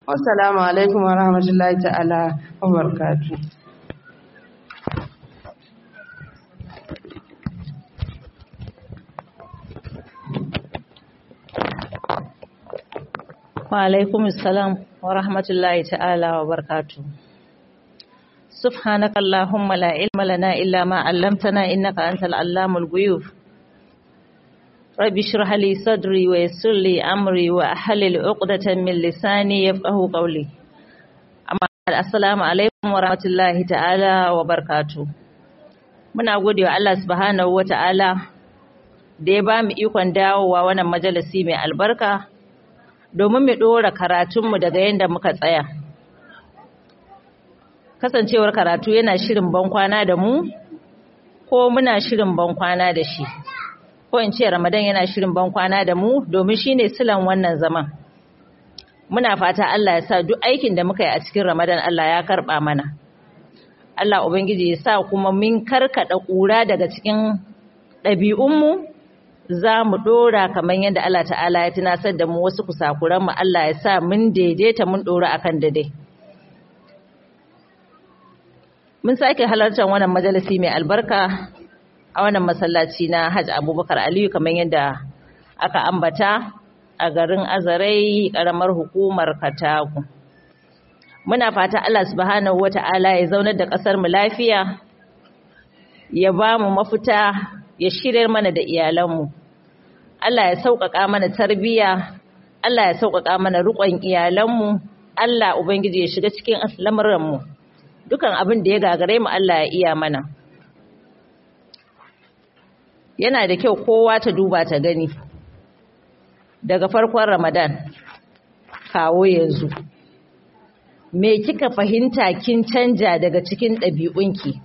wassalamu alaikum wa rahmatullahi ta'ala wa barakatuh وعليكم السلام ورحمة الله تعالى وبركاته سبحانك اللهم لا علم لنا إلا ما علمتنا إنك أنت العلام الغيوب رب اشرح لي صدري ويسر لي أمري وأحلل عقدة من لساني يفقه قولي أما السلام عليكم ورحمة الله تعالى وبركاته muna gode wa Allah subhanahu wa ta'ala da ya ba mu ikon dawowa wannan majalisi mai albarka domin mu ɗora karatunmu daga yadda muka tsaya. Kasancewar karatu yana shirin bankwana da mu, ko muna shirin bankwana da shi, ko in ce Ramadan yana shirin bankwana da mu domin shi ne silan wannan zaman. Muna fata Allah ya sa duk aikin da muka yi a cikin Ramadan Allah ya karɓa mana. Allah Ubangiji ya sa kuma min karkaɗa ƙura daga cikin ɗabi'unmu za mu ɗora kamar yadda Allah ta'ala ya tunasar da mu wasu kusakuran mu Allah ya sa mun daidaita mun ɗora akan daidai. Mun sake halartar wannan majalisi mai albarka a wannan masallaci na Hajj Abubakar Aliyu kamar yadda aka ambata a garin Azarai ƙaramar hukumar Katagu. Muna fata Allah subhanahu wata'ala ya zaunar da ƙasar mu lafiya ya ba mu mafita ya shirya mana da iyalanmu. Allah ya sauƙaƙa mana tarbiyya, Allah ya sauƙaƙa mana riƙon iyalanmu, Allah Ubangiji ya shiga cikin lamuranmu. Dukan abin da ya gagare mu Allah ya iya mana. Yana da kyau kowa ta duba ta gani. Daga farkon Ramadan kawo yanzu. Me kika fahimta kin canja daga cikin ɗabi'unki?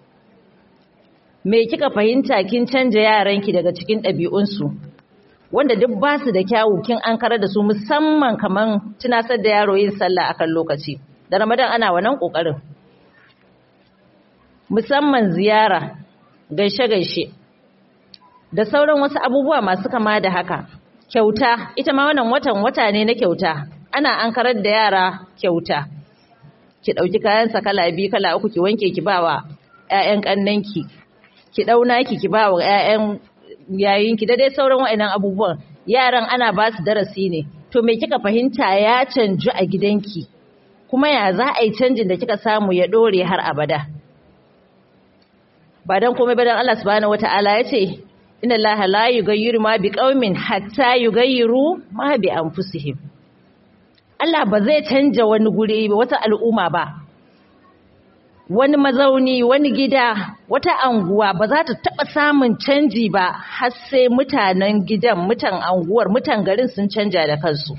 Me kika fahimta kin canja yaranki daga cikin ɗabi'unsu? wanda duk ba su da kyawu kin an karar da su musamman kaman tunasar da yaro yin sallah akan lokaci da ramadan ana wannan kokarin musamman ziyara gaishe gaishe da sauran wasu abubuwa masu kama da haka kyauta ita ma wannan watan wata ne na kyauta ana an karar da yara kyauta ki dauki kayan sa kala biyu kala uku ki wanke ki bawa ƴaƴan kannanki ki dauna ki ki bawa ƴaƴan yayinki da dai sauran wa'annan abubuwan yaran ana ba su darasi ne to me kika fahimta ya canju a gidanki kuma ya za a yi canjin da kika samu ya dore har abada ba dan komai ba dan Allah subhanahu wataala ya ce inna allaha la yughayyiru ma biqaumin hatta yughayyiru ma bi anfusihim Allah ba zai canja wani guri wata al'umma ba wani mazauni wani gida wata anguwa ba za ta taɓa samun canji ba har sai mutanen gidan mutan anguwar mutan garin sun canja da kansu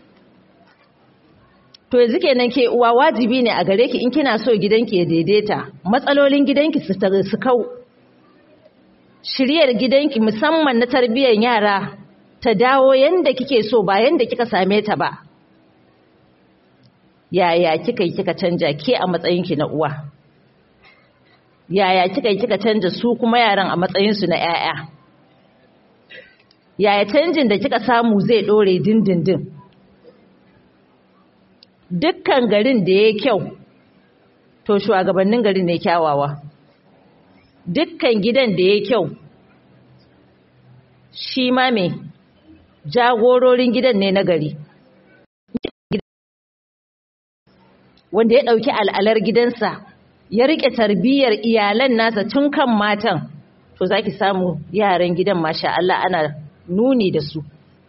to yanzu kenan ke uwa wajibi ne a gare ki in kina so gidanki ya daidaita matsalolin gidanki su su kau shiryar gidanki musamman na tarbiyyar yara ta dawo yanda kike so ba yanda kika same ta ba yaya kika yi kika canja ke a matsayinki na uwa yaya kika yi kika canja su kuma yaran a matsayinsu na 'ya'ya yaya canjin da kika samu zai ɗore dindindin dukkan garin da ya kyau to shugabannin garin ne kyawawa dukkan gidan da ya kyau shi ma me jagororin gidan ne na gari wanda ya ɗauki al'alar gidansa ya riƙe tarbiyyar iyalan nasa tun kan matan to za ki samu yaran gidan masha Allah ana nuni da su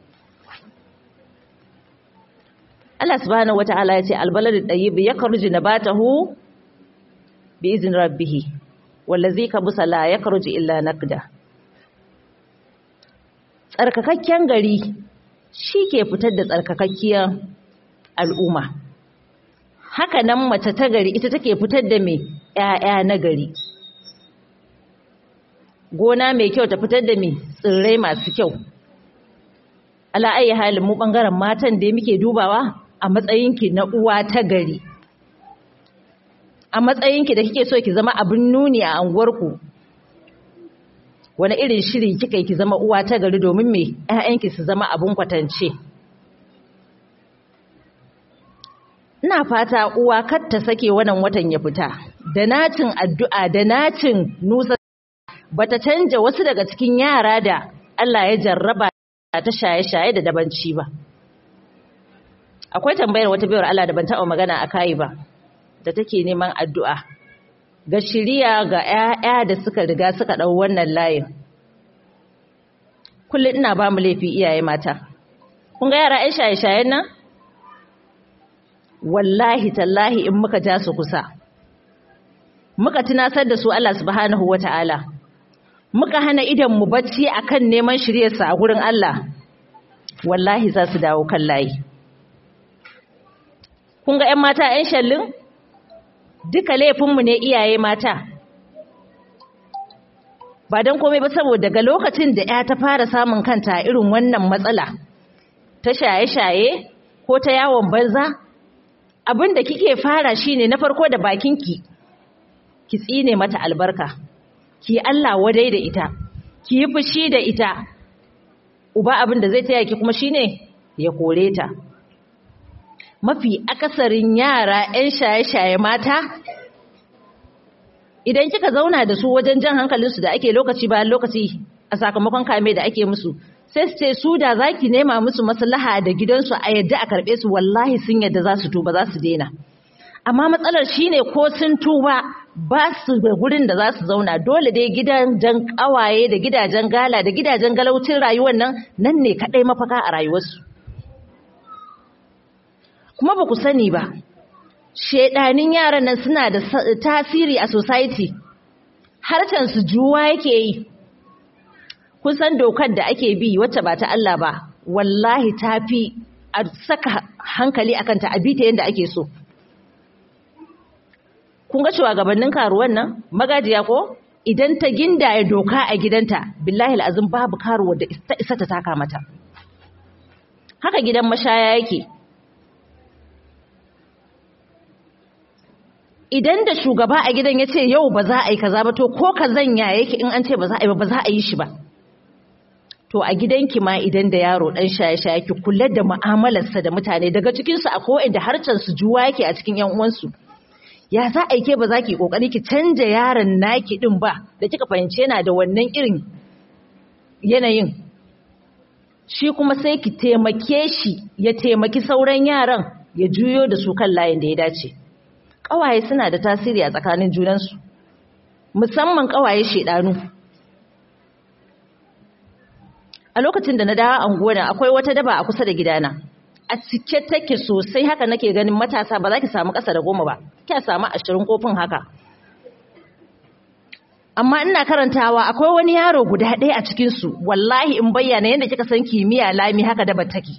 Allah subhanahu wata'ala ya ce albaladu ɗayyib ya karji na ba ta hu bi izin rabbihi wallazi ka busala ya karji illa nakda tsarkakakken gari shi ke fitar da tsarkakakkiyar al'umma haka nan mace ta gari ita take fitar da mai ‘ya'ya na gari gona mai kyau ta fitar da mai tsirrai masu kyau ala'ayi halin mu ɓangaren matan da muke dubawa a matsayinki na uwa ta gari a matsayinki da kike so ki zama abin nuni a anguwarku wani irin shiri kika yi ki zama uwa ta gari domin me ‘ya'yanki su zama abin kwatance ina fata uwa kar ta sake wannan watan ya fita da nacin addu'a da nacin nusa bata canja wasu daga cikin yara da Allah ya jarraba ta shaye-shaye da dabanci ba akwai tambayar wata bayar Allah da ban taɓa magana a kai ba da take neman addu'a ga shiriya ga ‘ya'ya da suka riga suka ɗau wannan layin kullum ina ba mu laifi iyaye mata kun ga yara ‘yan shaye-shayen nan wallahi tallahi in muka ja su kusa muka tunasar da su Allah subhanahu wa ta'ala muka hana idan mu bacci akan neman shiryarsa a gurin Allah wallahi za su dawo kan layi kun ga 'yan mata 'yan shallin duka laifinmu ne iyaye mata ba don komai ba saboda daga lokacin da 'ya ta fara samun kanta irin wannan matsala ta shaye-shaye ko ta yawon banza abin da kike fara shine na farko da bakinki ki tsine mata albarka ki Allah wadai da ita ki yi fushi da ita uba abin da zai taya ki kuma shine ya kore ta mafi akasarin yara 'yan shaye-shaye mata idan kika zauna da su wajen jan hankalinsu da ake lokaci bayan lokaci a sakamakon kame da ake musu sai su ce su da za ki nema musu maslaha da gidansu a yadda a karɓe su wallahi sun yadda za su tuba za su daina amma matsalar shine ko sun tuba ba su da gurin da za su zauna dole dai gidajen kawaye da gidajen gala da gidajen galaucin rayuwar nan nan ne kaɗai mafaka a rayuwarsu kuma ba ku sani ba shedanin yaran nan suna da tasiri a society harcen su juwa yake yi kun san dokar da ake bi wacce ba ta Allah ba wallahi tafi a saka hankali akan ta abita yanda ake so kun ga shugabannin karuwan nan magajiya ko idan ta gindaya doka a gidanta billahi al'azim babu karuwar da ta isa ta taka mata haka gidan mashaya yake idan da shugaba a gidan ya ce yau ba za a yi kaza ba to ko kazan ya yake in an ce ba za a yi ba ba za a yi shi ba to a gidanki ma idan da yaro dan shaye-shaye ki kula da mu'amalarsa da mutane daga cikinsu akwai inda harcen su juwa yake a cikin yan uwansu ya za a ke ba za ki kokari ki canja yaron naki din ba da kika fahimci yana da wannan irin yanayin shi kuma sai ki taimake shi ya taimaki sauran yaran ya juyo da su kan layin da ya dace ƙawaye suna da tasiri a tsakanin junansu musamman ƙawaye shedanu a lokacin da na dawo anguwa akwai wata daba a kusa da gidana a cike take sosai haka nake ganin matasa ba za ki samu ƙasa da goma ba kya samu ashirin kofin haka amma ina karantawa akwai wani yaro guda ɗaya a cikinsu wallahi in bayyana yadda kika san kimiyya lami haka da take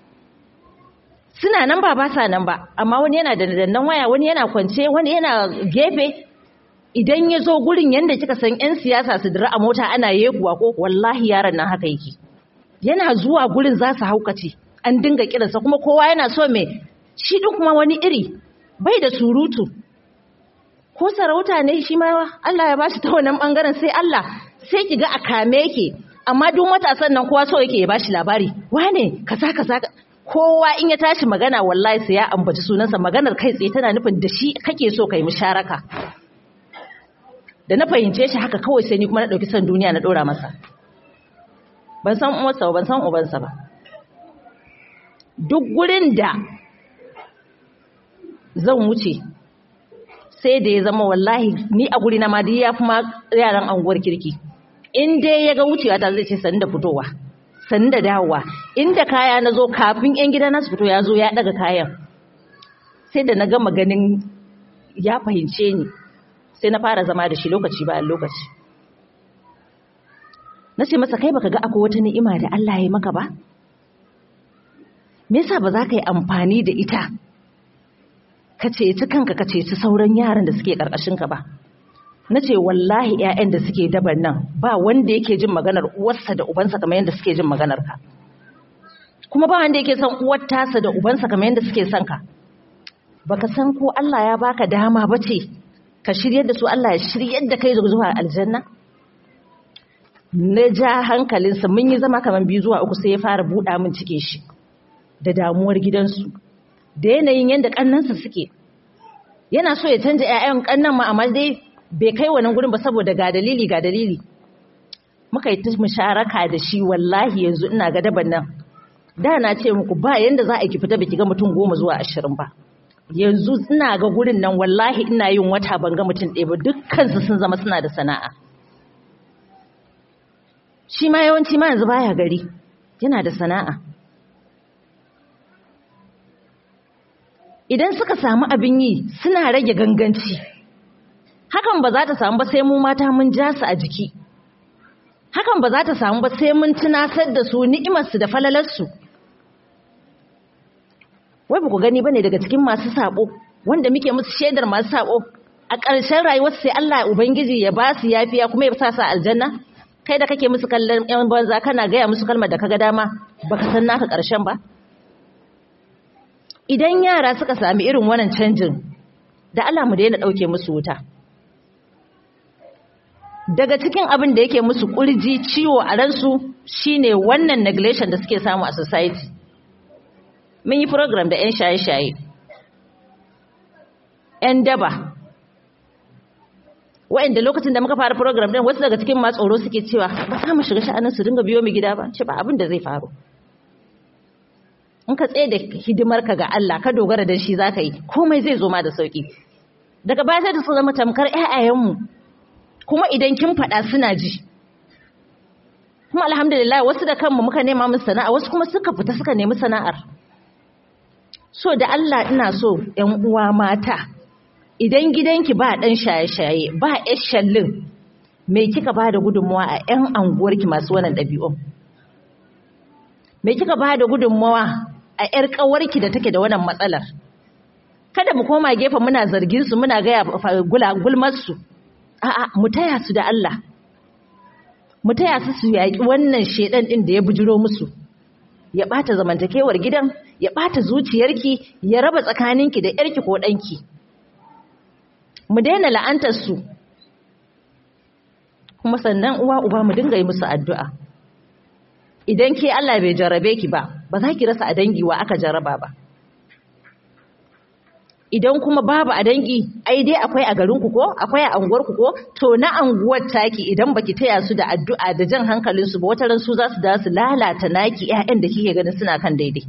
suna nan ba ba sa nan ba amma wani yana da dandan waya wani yana kwance wani yana gefe idan ya zo gurin yadda kika san 'yan siyasa su dira a mota ana yekuwa ko wallahi yaron nan haka yake yana zuwa gurin za su haukace an dinga kiransa kuma kowa yana so mai shi ɗin kuma wani iri bai da surutu ko sarauta ne shi ma Allah ya bashi ta wannan bangaren sai Allah sai ki ga a kame yake amma duk matasan nan kowa so yake ya bashi labari wane kaza kaza kowa in ya tashi magana wallahi sai ya ambaci sunansa maganar kai tsaye tana nufin da shi kake so kai musharaka da na fahimce shi haka kawai sai ni kuma na dauki san duniya na dora masa ban san uwarsa ba ban san ubansa ba duk gurin da zan wuce sai da ya zama wallahi ni a guri na ma dai ya fi ma yaran anguwar kirki in dai ya ga wucewa ta zai ce sani da fitowa sani da dawowa inda kaya na zo kafin yan gida na su fito ya zo ya daga kayan sai da na gama ganin ya fahimce ni sai na fara zama da shi lokaci bayan lokaci na ce masa kai baka ga akwai wata ni'ima da Allah ya yi maka ba me yasa ba za ka yi amfani da ita ka ceci kanka ka ceci sauran yaran da suke ka ba na ce wallahi 'ya'yan da suke daban nan ba wanda yake jin maganar uwarsa da ubansa kamar yadda suke jin maganar ka kuma ba wanda yake son uwar tasa da ubansa kamar yadda suke son ka baka san ko Allah ya baka dama bace ka shiryar da su Allah ya shiryar da kai zuwa aljanna na ja hankalinsa mun yi zama kamar biyu zuwa uku sai ya fara buɗa min cike shi da damuwar gidansu da yanayin yadda kannansa suke yana so ya canja 'ya'yan kannan ma amma dai bai kai wannan gurin ba saboda ga dalili ga dalili muka yi ta musharaka da shi wallahi yanzu ina ga daban nan da na ce muku ba yanda za a ki fita baki ga mutum goma zuwa ashirin ba yanzu ina ga gurin nan wallahi ina yin wata ban ga mutum ɗaya ba dukkansu sun zama suna da sana'a shi ma yawanci ma yanzu baya gari yana da sana'a idan suka samu abin yi suna rage ganganci hakan ba za ta samu ba sai mu mata mun ja su a jiki hakan ba za ta samu ba sai mun tunasar da su ni'imarsu da falalarsu wai ba ku gani bane daga cikin masu sabo wanda muke musu shaidar masu sabo a ƙarshen rayuwar sai Allah ubangiji ya ba su yafiya kuma ya sa su aljanna kai da kake musu kallon yan banza kana gaya musu kalmar da kaga dama baka san naka ƙarshen ba idan yara suka sami irin wannan canjin da Allah mu daina dauke musu wuta daga cikin abin da yake musu kurji ciwo a ransu shine wannan neglection da suke samu a society mun yi program da 'yan shaye-shaye 'yan daba wa'anda lokacin da muka fara program din wasu daga cikin ma tsoro suke cewa ba za mu shiga sha'anin su dinga biyo mu gida ba ce ba abin da zai faru in ka tsaye da hidimar ka ga Allah ka dogara da shi zaka yi komai zai zo ma da sauki daga baya sai da su zama tamkar ƴaƴayenmu kuma idan kin faɗa suna ji kuma alhamdulillah wasu da kanmu muka nema musu sana'a wasu kuma suka fita suka nemi sana'ar so da Allah ina so ƴan uwa mata idan gidanki ba ɗan shaye-shaye ba ƴar shallin me kika ba da gudunmawa a ƴan anguwarki masu wannan ɗabi'un me kika ba da gudunmawa a ƴar ƙawarki da take da wannan matsalar kada mu koma gefe muna zargin su muna gaya gulmar su a'a mu taya su da Allah mu taya su su yaƙi wannan shedan din da ya bujiro musu ya bata zamantakewar gidan ya bata zuciyarki ya raba tsakaninki da yarki ko danki mu daina la'antar su kuma sannan uwa uba mu dinga yi musu addu'a idan ke Allah bai jarabe ki ba ba za ki rasa a dangi wa aka jaraba ba idan kuma babu a dangi ai dai akwai a garinku ko akwai a anguwarku ko to na anguwar taki idan baki taya su da addu'a da jan hankalin su ba wata ran su za su da su lalata naki ƴaƴan da kike ganin suna kan daidai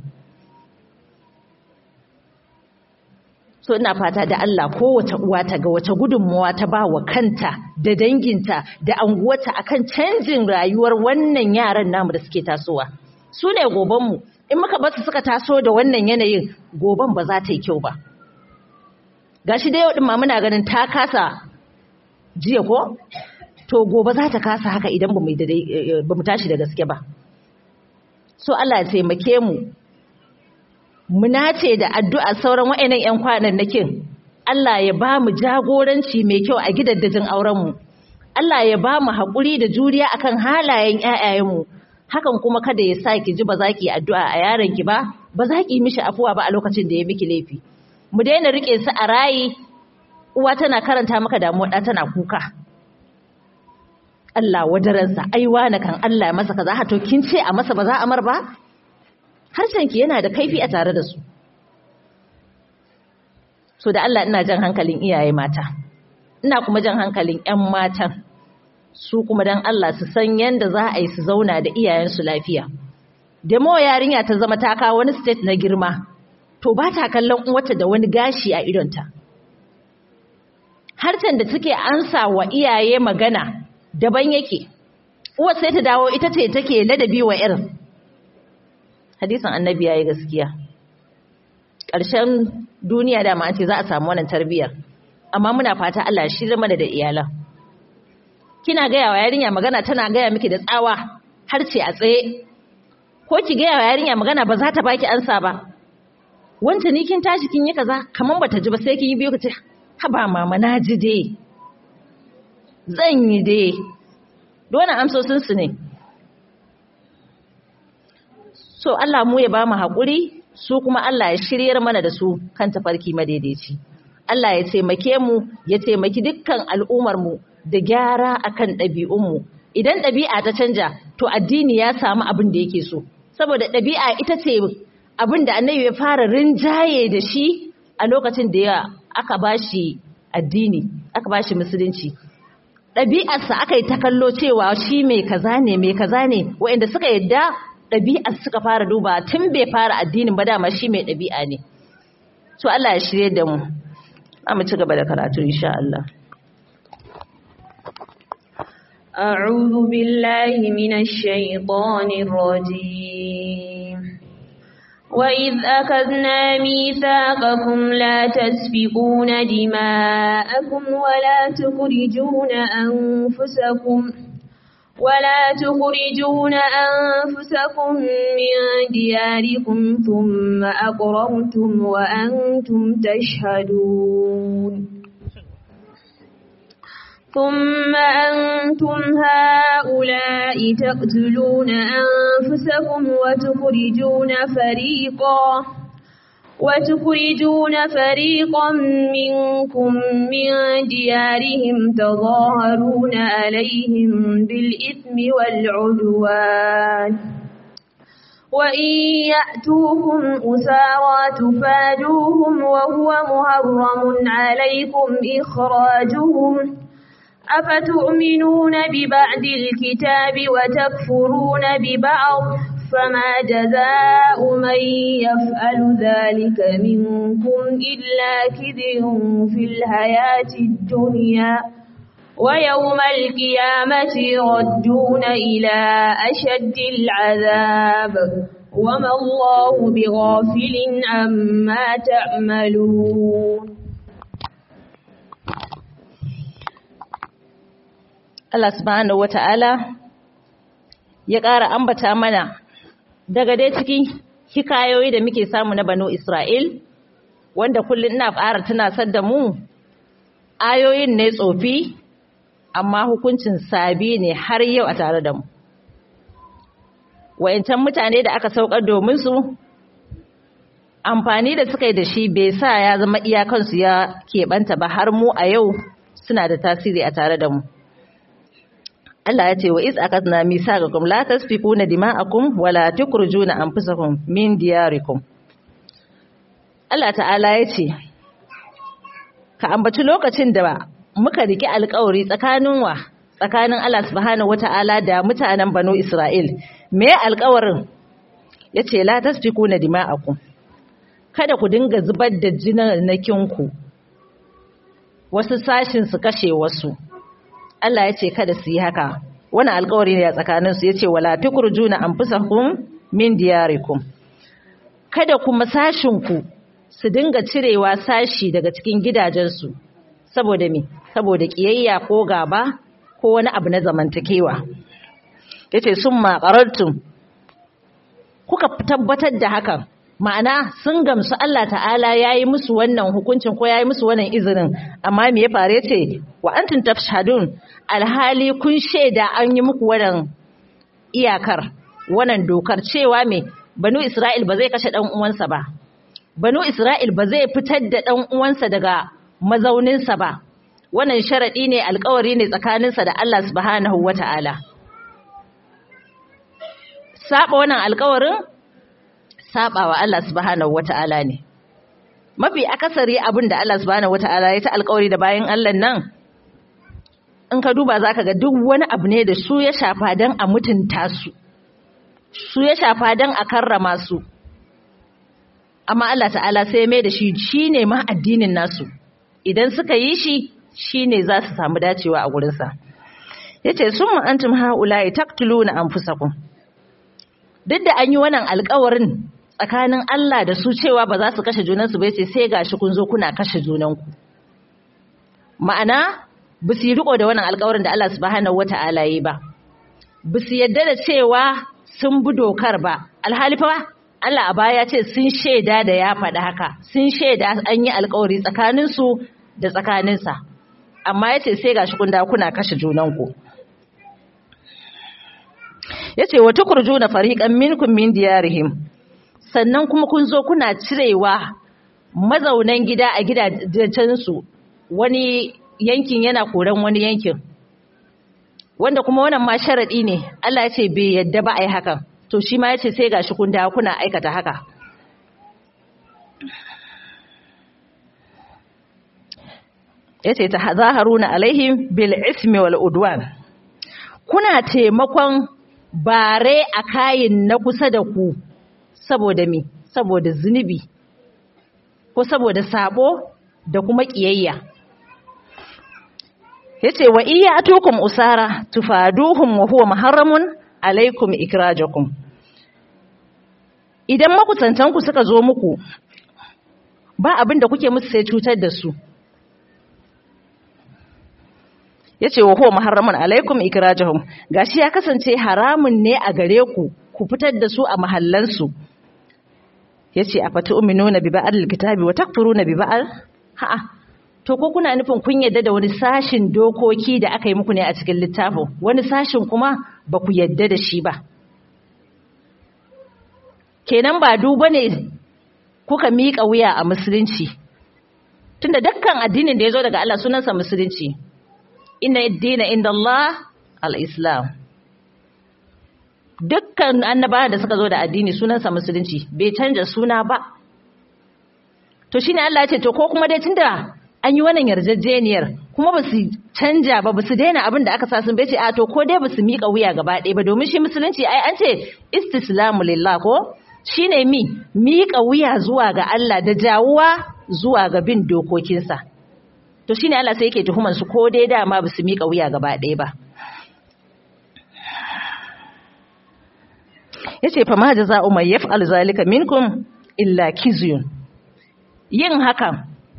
so ina fata da Allah kowace uwa ta ga wace gudunmuwa ta ba wa kanta da danginta da anguwarta akan canjin rayuwar wannan yaran namu da suke tasowa su ne gobanmu in muka basu suka taso da wannan yanayin goban ba za ta yi kyau ba gashi da yau din ma muna ganin ta kasa jiya ko to gobe za ta kasa haka idan ba mu tashi da gaske ba so Allah ya taimake mu mu nace da addu'a sauran wa'annan ƴan kwanannakin Allah ya ba mu jagoranci mai kyau a gidaddajin auren mu Allah ya ba mu haƙuri da juriya akan halayen ƴaƴayen mu hakan kuma kada ya sa ki ji ba za ki addu'a a yaron ki ba ba za ki mishi afuwa ba a lokacin da ya miki laifi mu daina rike su a rayi uwa tana karanta maka damuwa ɗa tana kuka Allah wadaransa aiwa na kan Allah ya masa kaza to kin ce a masa ba za a mar ba harshenki yana da kaifi a tare da su so da Allah ina jan hankalin iyaye mata ina kuma jan hankalin ƴan matan su kuma dan Allah su san yanda za a yi su zauna da iyayensu lafiya demo yarinya ta zama ta kawo wani state na girma to ba ta kallon uwata da wani gashi a idonta harshen da take ansa wa iyaye magana daban yake uwar sai ta dawo ita ce take ladabi wa irin hadisin annabi yayi gaskiya ƙarshen duniya da ma ce za a samu wannan tarbiyyar amma muna fata Allah shi zama da iyalan kina gaya wa yarinya magana tana gaya miki da tsawa har ce a tsaye ko ki gaya wa yarinya magana ba za ta baki ansa ba wanta ni kin tashi kin yi kaza kaman bata ji ba sai kin yi biyo kace haba mama na ji dai zan yi dai dole amsosin su ne so Allah mu ya ba mu haƙuri su kuma Allah ya shiryar mana da su kan tafarki madaidaici Allah ya taimake mu ya taimaki dukkan al'ummar mu da gyara akan ɗabi'un mu idan ɗabi'a ta canja to addini ya samu abin da yake so saboda ɗabi'a ita ce abin da annabi ya fara rinjaye da shi a lokacin da ya aka bashi addini aka bashi musulunci ɗabi'arsa aka yi ta kallo cewa shi mai kaza ne mai kaza ne waɗanda suka yadda ɗabi'ar suka fara duba tun bai fara addinin ba dama shi mai ɗabi'a ne to Allah ya shirye da mu za mu ci gaba da karatu insha Allah أعوذ بالله من الشيطان الرجيم وإذ أخذنا ميثاقكم لا تسفكون دماءكم ولا تخرجون أنفسكم ولا تخرجون أنفسكم من دياركم ثم أقررتم وأنتم تشهدون ثم أنتم هؤلاء تقتلون أنفسكم وتخرجون فريقا وتخرجون فريقا منكم من ديارهم تظاهرون عليهم بالإثم والعدوان وإن يأتوكم أسارى تفادوهم وهو محرم عليكم إخراجهم أفتؤمنون ببعد الكتاب وتكفرون ببعض فما جزاء من يفعل ذلك منكم إلا كذب في الحياة الدنيا ويوم القيامة يردون إلى أشد العذاب وما الله بغافل عما تعملون Allah subhanahu wata'ala ya ƙara ambata mana daga dai cikin hikayoyi da muke samu na Banu Isra'il wanda kullum ina ƙara tunasar da mu ayoyin ne tsofi amma hukuncin sabi ne har yau a tare da mu wayancan mutane da aka saukar domin su amfani da suka yi da shi bai sa ya zama iyakansu ya keɓanta ba har mu a yau suna da tasiri a tare da mu Allah ya ce wa iz akadna misaqakum la tasfikuna dima'akum wa la tukrujuna anfusakum min diyarikum Allah ta'ala ya ce ka ambaci lokacin da muka riki alƙawari tsakanin wa tsakanin Allah subhanahu wata'ala da mutanen Banu Isra'il me alƙawarin yace la tasfikuna dima'akum kada ku dinga zubar da jinanakinku wasu sashin su kashe wasu Allah ya ce kada su yi haka wani alkawari ne a tsakaninsu ya ce wala tukurjuna anfusakum min diyarikum kada kuma sashinku su dinga cirewa sashi daga cikin gidajensu saboda me saboda kiyayya ko gaba ko wani abu na zamantakewa yace summa qarartum kuka tabbatar da hakan ma'ana sun gamsu Allah ta'ala ya yi musu wannan hukuncin ko ya yi musu wannan izinin amma me ya fare ce wa antum tafshadun alhali kun shaida an yi muku wannan iyakar wannan dokar cewa me banu Isra'il ba zai kashe dan uwansa ba banu Isra'il ba zai fitar da dan uwansa daga mazauninsa ba wannan sharadi ne alkawari ne tsakaninsa da Allah subhanahu wata'ala saba wannan alkawarin saba wa Allah subhanahu wata'ala ne mafi akasari abin da Allah subhanahu wata'ala ya ta alkawari da bayan Allah nan in ka duba zaka ga duk wani abu ne da su ya shafa dan a mutunta su su ya shafa dan a karrama su amma Allah ta'ala sai mai da shi shine ma addinin nasu idan suka yi shi shine za su samu dacewa a gurinsa yace summa antum haula'i taqtuluna anfusakum duk da an yi wannan alkawarin tsakanin Allah da su cewa ba za su kashe junansu ba ce sai gashi kun zo kuna kashe junanku ma'ana ba su yi riko da wannan alkawarin da Allah subhanahu wata'ala yi ba ba su yadda da cewa sun bi dokar ba alhali fa Allah a baya ce sun shaida da ya faɗi haka sun shaida an yi alkawari tsakaninsu da tsakaninsa amma ya ce sai gashi kun da kuna kashe junanku ya ce wata kurjuna fariƙan minkum min diyarihim sannan kuma kun zo kuna cirewa mazaunan gida a gidajensu wani yankin yana koran wani yankin wanda kuma wannan ma sharaɗi ne Allah ya ce bai yadda ba a yi hakan to shi ma ya ce sai gashi kun dawo kuna aikata haka yace ta zaharuna alaihim bil ismi wal udwan kuna taimakon bare a kayin na kusa da ku saboda me saboda zunubi ko saboda sabo da kuma kiyayya yace wa iya atukum usara tufaduhum wa huwa muharramun alaikum ikrajakum idan makusantanku suka zo muku ba abin da kuke musu sai cutar da su yace wa huwa muharramun alaikum ikrajahum gashi ya kasance haramun ne a gare ku ku fitar da su a mahallansu yace afatu uminuna bi ba'al kitabi wa takfuruna bi ba'al ha'a to ko kuna nufin kun yadda da wani sashin dokoki da aka yi muku ne a cikin littafin wani sashin kuma ba ku yadda da shi ba kenan ba duba ne kuka miƙa wuya a musulunci tunda dukkan addinin da ya zo daga Allah sunansa musulunci inna dina inda Allah al-islam dukkan annabawa da suka zo da addini sunansa musulunci bai canja suna ba to shine Allah ya ce to ko kuma dai tunda an yi wannan yarjejeniyar kuma ba su canja ba ba su daina abin da aka sa sun bace a to ko dai ba su miƙa wuya gaba ɗaya ba domin shi musulunci ai an ce istislamu lillah ko shine mi miƙa wuya zuwa ga Allah da jawuwa zuwa ga bin dokokinsa to shine Allah sai yake tuhuman su ko dai dama ba su miƙa wuya gaba ɗaya ba yace fa ma jaza'u may yaf'al zalika minkum illa kizyun yin hakan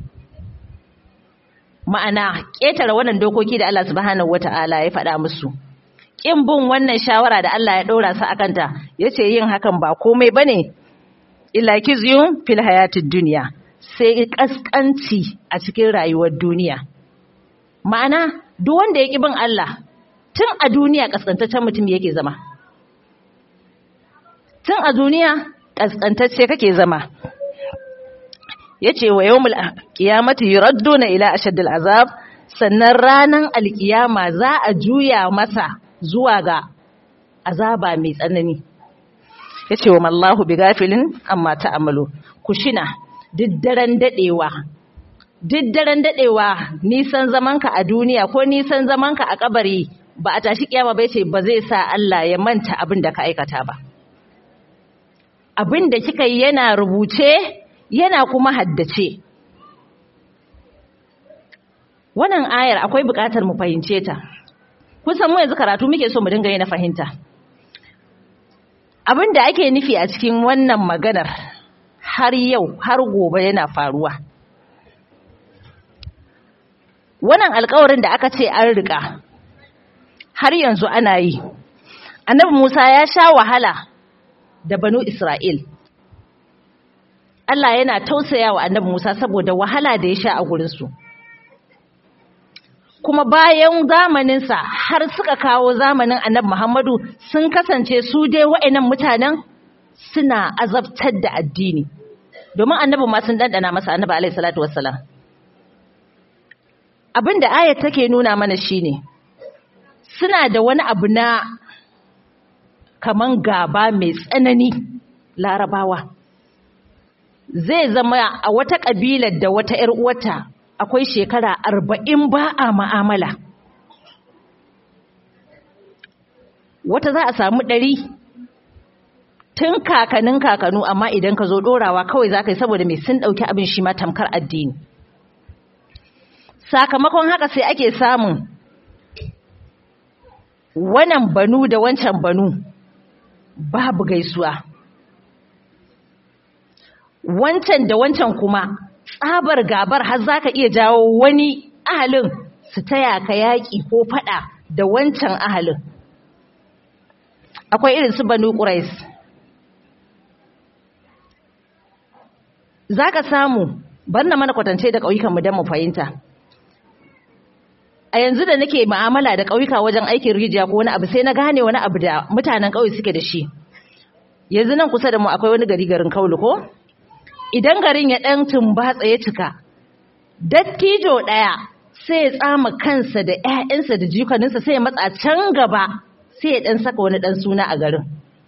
ma'ana ƙetare wannan dokoki da Allah subhanahu wata'ala ya faɗa musu ƙin bin wannan shawara da Allah ya ɗora su akanta yace yin hakan ba komai bane illa kizyun fil hayatid dunya sai kaskanci a cikin rayuwar duniya ma'ana duk wanda ya ƙi bin Allah tun a duniya kaskantaccen mutum yake zama tun a duniya kaskantacce kake zama yace wa yawmul qiyamati yuradduna ila ashaddil azab sannan ranan alkiyama za a juya masa zuwa ga azaba mai tsanani yace wa mallahu bigafilin amma ta'amalu kushina diddaren dadewa diddaren dadewa nisan zamanka a duniya ko nisan zamanka a kabari ba a tashi kiyama bai ce ba zai sa Allah ya manta abin da ka aikata ba abin da kika yi yana rubuce yana kuma haddace wannan ayar akwai buƙatar mu fahimce ta kusan mu yanzu karatu muke so mu dinga yi na fahimta abin da ake nufi a cikin wannan maganar har yau har gobe yana faruwa wannan alkawarin da aka ce an riƙa har yanzu ana yi annabi musa ya sha wahala da banu isra'il Allah yana tausaya wa annabi Musa saboda wahala da ya sha a gurinsu. Kuma bayan zamaninsa har suka kawo zamanin annabi Muhammadu sun kasance su dai wa'annan mutanen suna azabtar da addini. Domin annabi ma sun dandana masa annabi alaihi salatu wassalam. Abin da ayat take nuna mana shine suna da wani abu na kaman gaba mai tsanani larabawa. zai zama a wata ƙabilar da wata ‘yar uwata akwai shekara arba'in ba a ma'amala. Wata za a samu ɗari tun kakanin kakanu amma idan ka zo ɗorawa kawai za ka yi saboda mai sun ɗauki abin shi ma tamkar addini. Sakamakon haka sai ake samun wannan banu da wancan banu babu gaisuwa. wancan da wancan kuma tsabar gabar har za ka iya jawo wani ahalin su taya ka yaƙi ko faɗa da wancan ahalin akwai irin su banu ƙurais za ka samu bar na mana kwatance da ƙauyukanmu don mu fahimta a yanzu da nake ma'amala da ƙauyuka wajen aikin rijiya ko wani abu sai na gane wani abu da mutanen ƙauye suke da shi yanzu nan kusa da mu akwai wani gari garin kaulu ko idan garin ya ɗan tumbatsa ya cika dattijo ɗaya sai ya tsama kansa da ‘ya'yansa da jikaninsa sai ya matsa can gaba sai ya ɗan saka wani ɗan suna a garin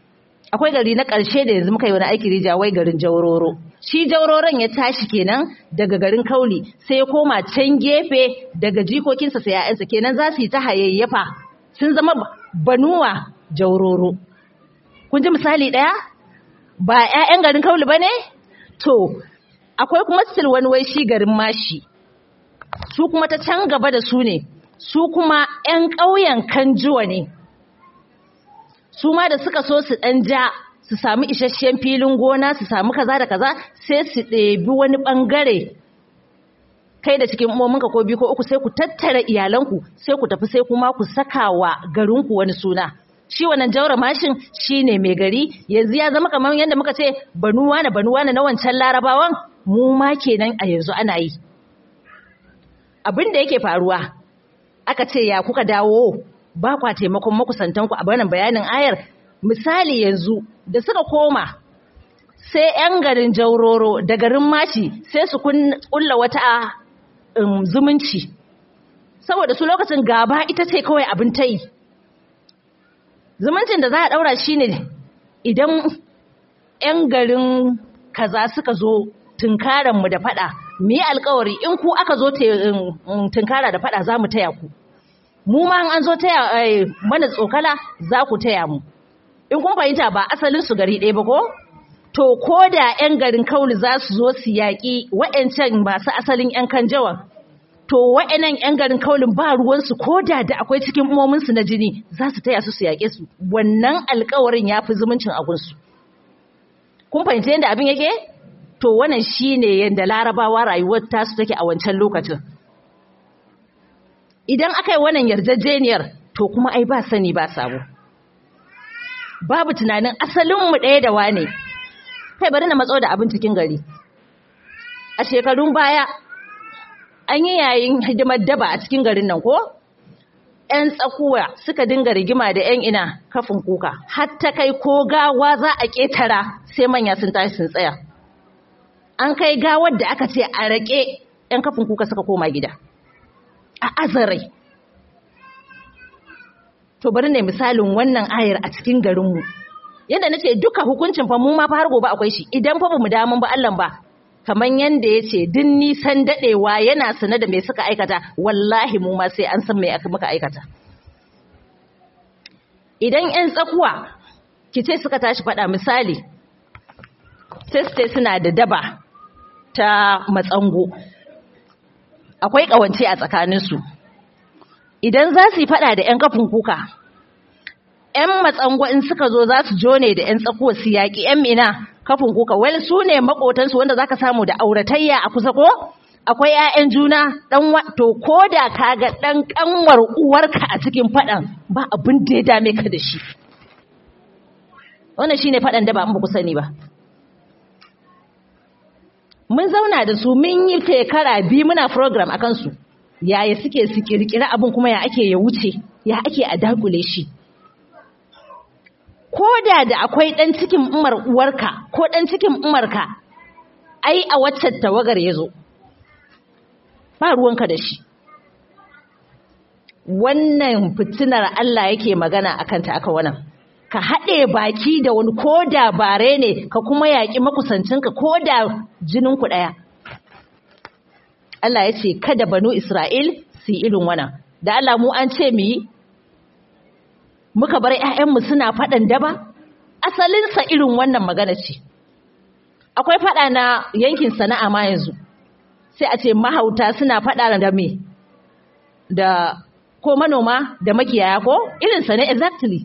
akwai gari na ƙarshe da yanzu muka yi wani aiki rija wai garin jauroro shi jauroron ya tashi kenan daga garin kauli sai ya koma can gefe daga jikokinsa sai ya'yansa kenan za su yi ta hayayyafa sun zama banuwa jauroro kun ji misali ɗaya ba 'ya'yan garin kauli ba ne to akwai kuma still wani wai shi garin mashi su kuma ta can gaba da su ne su kuma 'yan ƙauyen kanjuwa ne su ma da suka so su ɗan ja su sami isasshen filin gona su sami kaza da kaza sai su ɗebi wani ɓangare kai da cikin umominka ko biyu ko uku sai ku tattara iyalanku sai ku tafi sai kuma ku saka wa garinku wani suna shi wannan jaura mashin shi ne mai gari yanzu ya zama kamar yadda muka ce banuwa na banuwa na wancan larabawan mu ma kenan a yanzu ana yi abin da yake faruwa aka ce ya kuka dawo ba kwa taimakon makusantanku a bayanin bayanin ayar misali yanzu da suka koma sai 'yan garin jauroro da garin mashi sai su kulla wata um, zumunci saboda su lokacin gaba ita ce kawai abin ta yi zumuncin da za a ɗaura shi ne idan 'yan garin kaza suka zo tunkaranmu da fada mu yi alkawari in ku aka zo tunkara da fada za mu taya ku mu ma an zo taya mana tsokala za ku taya mu in kun fahimta ba asalin su gari ɗaya ba ko to ko da 'yan garin kauli za su zo su yaƙi wa'yancan masu asalin 'yan kanjawan to wa'yannan 'yan garin kaulin ba ruwansu ko da da akwai cikin umominsu na jini za su taya su su yaƙe su wannan alkawarin ya fi zumuncin agunsu kun fahimta yadda abin yake to wannan shine yadda larabawa rayuwar tasu take a wancan lokacin idan aka yi wannan yarjejeniyar to kuma ai ba sani ba sabo babu tunanin asalinmu ɗaya da wane kai bari na matso da abin cikin gari a shekarun baya an yi yayin hidimar daba a cikin garin nan ko 'yan tsakuwa suka dinga rigima da 'yan ina kafin kuka hatta kai ko gawa za a ƙetara sai manya sun tashi sun tsaya an kai gawar da aka ce a rake 'yan kafin kuka suka koma gida a azarai to bari ne misalin wannan ayar a cikin garinmu yadda nace duka hukuncin fa mu ma fa har gobe akwai shi idan fa bamu damun ba Allah ba kaman yanda yace din nisan dadewa yana sanar da me suka aikata wallahi mu ma sai an san me aka muka aikata idan ƴan tsakuwa kice suka tashi fada misali sai suna da daba ta matsango akwai kawance a tsakaninsu idan za su yi fada da 'yan kafin kuka 'yan matsango in suka zo za su jone da 'yan tsakuwa su yaƙi 'yan mina kafin kuka wani su ne makotansu wanda za ka samu da auratayya a kusa ko akwai 'ya'yan juna dan to ko da ka ga ɗan ƙanwar uwarka a cikin faɗan ba abin da ya dame ka da shi wannan shine faɗan da ba mu ku sani ba mun zauna da su mun yi shekara biyu muna program a kansu yaya suke su kirkira abin kuma ya ake ya wuce ya ake a dakule shi ko da da akwai ɗan cikin umar uwarka ko ɗan cikin umarka ai a waccan tawagar ya zo ba ruwanka da shi wannan fitinar Allah yake magana a kanta aka wannan ka haɗe baki da wani ko da bare ne ka kuma yaƙi makusancinka ko da jininku ɗaya Allah ya ce kada banu Isra'il su yi irin wannan da Allah mu an ce mu yi muka bar ‘ya'yanmu suna faɗan daba asalinsa irin wannan magana ce akwai faɗa na yankin sana'a ma yanzu sai a ce mahauta suna faɗa da me da ko manoma da makiyaya ko irinsa ne exactly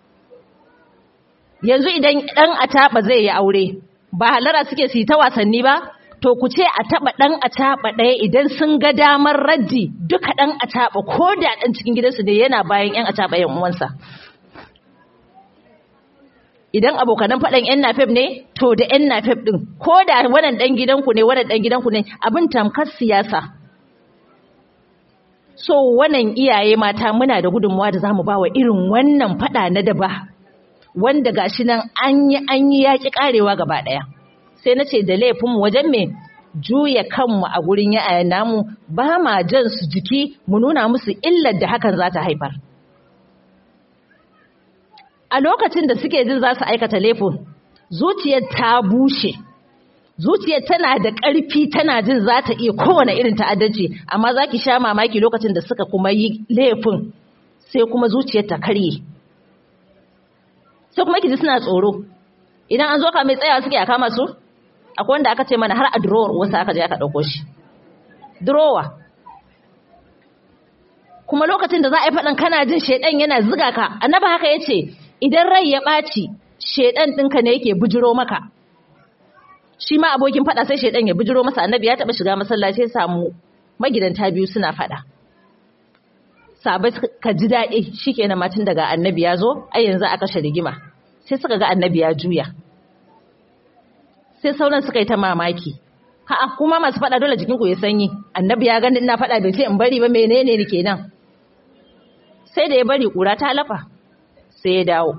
yanzu idan ɗan ataɓa zai yi aure ba halara suke su yi ta wasanni ba to ku ce a taɓa ɗan ataɓa ɗaya idan sun ga damar raddi duka ɗan ataɓa ko da ɗan cikin gidansu ne yana bayan ‘yan ataɓa ‘yan uwansa idan abokanan faɗan ‘yan nafef ne to da ‘yan nafef ɗin ko da wannan ɗan gidanku ne wannan ɗan gidanku ne abin tamkar siyasa so wannan iyaye mata muna da gudunmuwa da za mu ba wa irin wannan faɗa na daba wanda gashi nan an yi an yi yaƙi ƙarewa gaba ɗaya sai na ce da laifinmu wajen me juya kanmu a gurin ya'ayan namu ba ma jan su jiki mu nuna musu illar da hakan za ta haifar a lokacin da suke jin za su aikata laifin zuciyar ta bushe zuciyar tana da ƙarfi tana jin za ta iya kowane irin ta'addanci amma za ki sha mamaki lokacin da suka kuma yi laifin sai kuma zuciyar ta karye sai kuma ki ji suna tsoro idan an zo ka mai tsayawa suke a kama su akwai wanda aka ce mana har a drawer wasu aka je aka ɗauko shi drawer kuma lokacin da za a yi faɗin kana jin shaidan yana ziga ka annaba haka ya ce idan rai ya ɓaci shaidan ɗinka ne yake bujiro maka shi ma abokin faɗa sai shaidan ya bujiro masa annabi ya taɓa shiga masallaci ya samu magidanta biyu suna faɗa sabai ka ji daɗi shikenan matin daga annabi ya zo ai yanzu aka kashe rigima sai suka ga annabi ya juya sai sauran suka yi ta mamaki ha'a kuma masu faɗa dole jikinku ya sanyi annabi ya gani ina faɗa bai ce in bari ba menene ne kenan sai da ya bari kura ta lafa sai ya dawo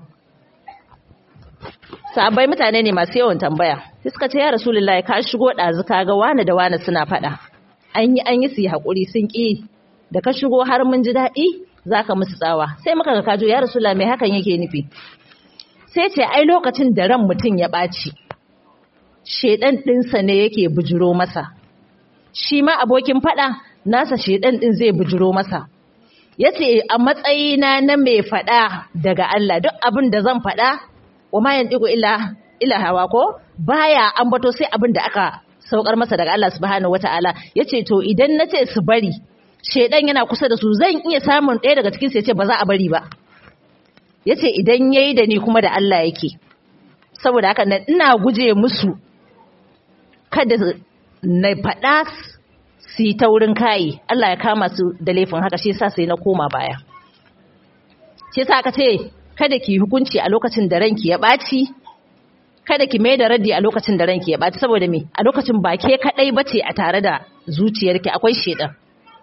sabai mutane ne masu yawan tambaya sai suka ce ya rasulullahi ka shigo ɗazu ka ga wane da wane suna faɗa an yi an yi su yi haƙuri sun ƙi da ka shigo har mun ji daɗi za ka musu tsawa sai muka ga kajo ya rasulullahi mai hakan yake nufi sai ce ai lokacin da ran mutum ya ɓaci shedan ɗinsa ne yake bujiro masa shi ma abokin faɗa nasa shedan ɗin zai bujiro masa yace a matsayina na mai faɗa daga Allah duk abin da zan faɗa wa ma yantiqu illa illa hawa ko baya ambato sai abin da aka saukar masa daga Allah subhanahu wataala yace to idan nace su bari shedan yana kusa da su zan iya samun ɗaya daga cikin su yace ba za a bari ba yace idan yayi da ni kuma da Allah yake saboda haka nan ina guje musu kada na faɗa su yi taurin kayi Allah ya kama su da laifin haka shi yasa sai na koma baya shi yasa aka ce kada ki hukunci a lokacin da ranki ya ɓaci kada ki mai da raddi a lokacin da ranki ya ɓaci saboda me a lokacin ba ke kaɗai bace a tare da zuciyarki akwai shedan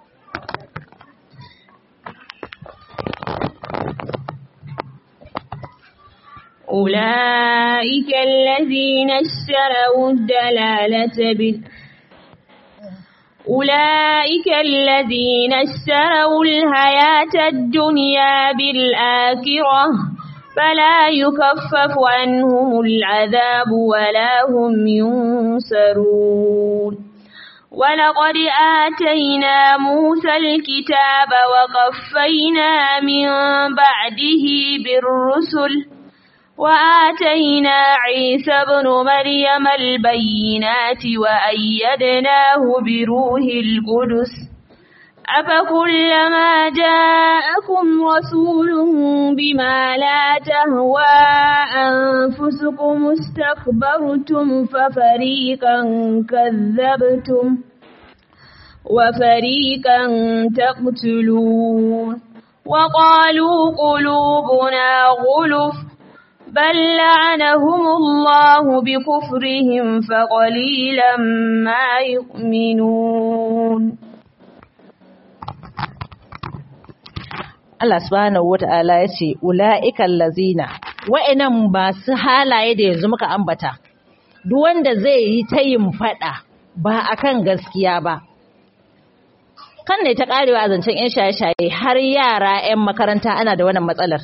أولئك الذين اشتروا الدلالة بال أولئك الذين اشتروا الحياة الدنيا بالآخرة فلا يكفف عنهم العذاب ولا هم ينصرون ولقد آتينا موسى الكتاب وقفينا من بعده بالرسل وآتينا عيسى ابن مريم البينات وأيدناه بروح القدس أفكلما جاءكم رسول بما لا تهوى أنفسكم استكبرتم ففريقا كذبتم وفريقا تقتلون وقالوا قلوبنا غلف بل لعنهم الله بكفرهم فقليلا ما يؤمنون Allah subhanahu wata'ala ya ce ula'ikan lazina wa'annan masu halaye da yanzu muka ambata duk wanda zai yi ta yin fada ba akan gaskiya ba kan ne ta karewa a zancen 'yan shaye-shaye har yara 'yan makaranta ana da wannan matsalar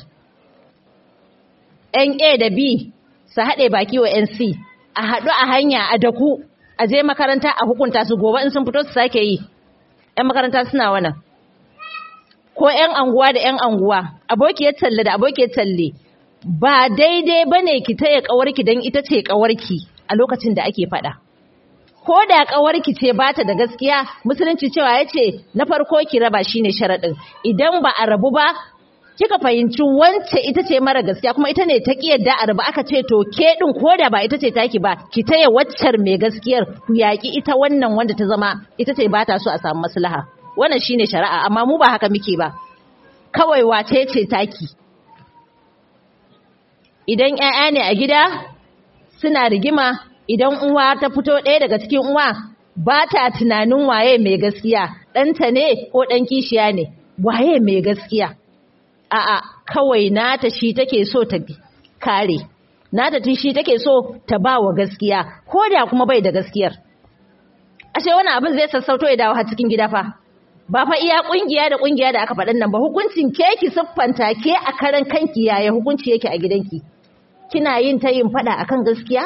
'yan A da B su haɗe baki wa 'yan C a haɗu a hanya a daku a je makaranta a hukunta su gobe in sun fito su sake yi 'yan makaranta suna wannan ko 'yan anguwa da 'yan anguwa abokiyar talle da abokiyar talle ba daidai ba ne ki taya ƙawarki don ita ce ƙawarki a lokacin da ake faɗa ko da ƙawarki ce ba ta da gaskiya musulunci cewa ya ce na farko ki raba shine sharaɗin idan ba a rabu ba kika fahimci wance ita ce mara gaskiya kuma ita ne ta kiyarda a rabu aka ce to ke ɗin ko da ba ita ce taki ba ki taya waccar mai gaskiyar ku yaƙi ita wannan wanda ta zama ita ce ba ta so a samu maslaha wannan shine shari'a amma mu ba haka muke ba kawai wace ce taki idan ƴaƴa ne a gida suna rigima idan uwa ta fito ɗaya daga cikin uwa ba ta tunanin waye mai gaskiya ɗanta ne ko ɗan kishiya ne waye mai gaskiya a'a kawai nata shi take so ta kare nata shi take so ta ba wa gaskiya ko da kuma bai da gaskiyar ashe wani abin zai sassauto ya dawo har cikin gida fa ba fa iya kungiya da kungiya da aka faɗin nan ba hukuncin ke ki siffanta ke a karan kanki yaya hukunci yake a gidanki kina yin ta yin faɗa akan gaskiya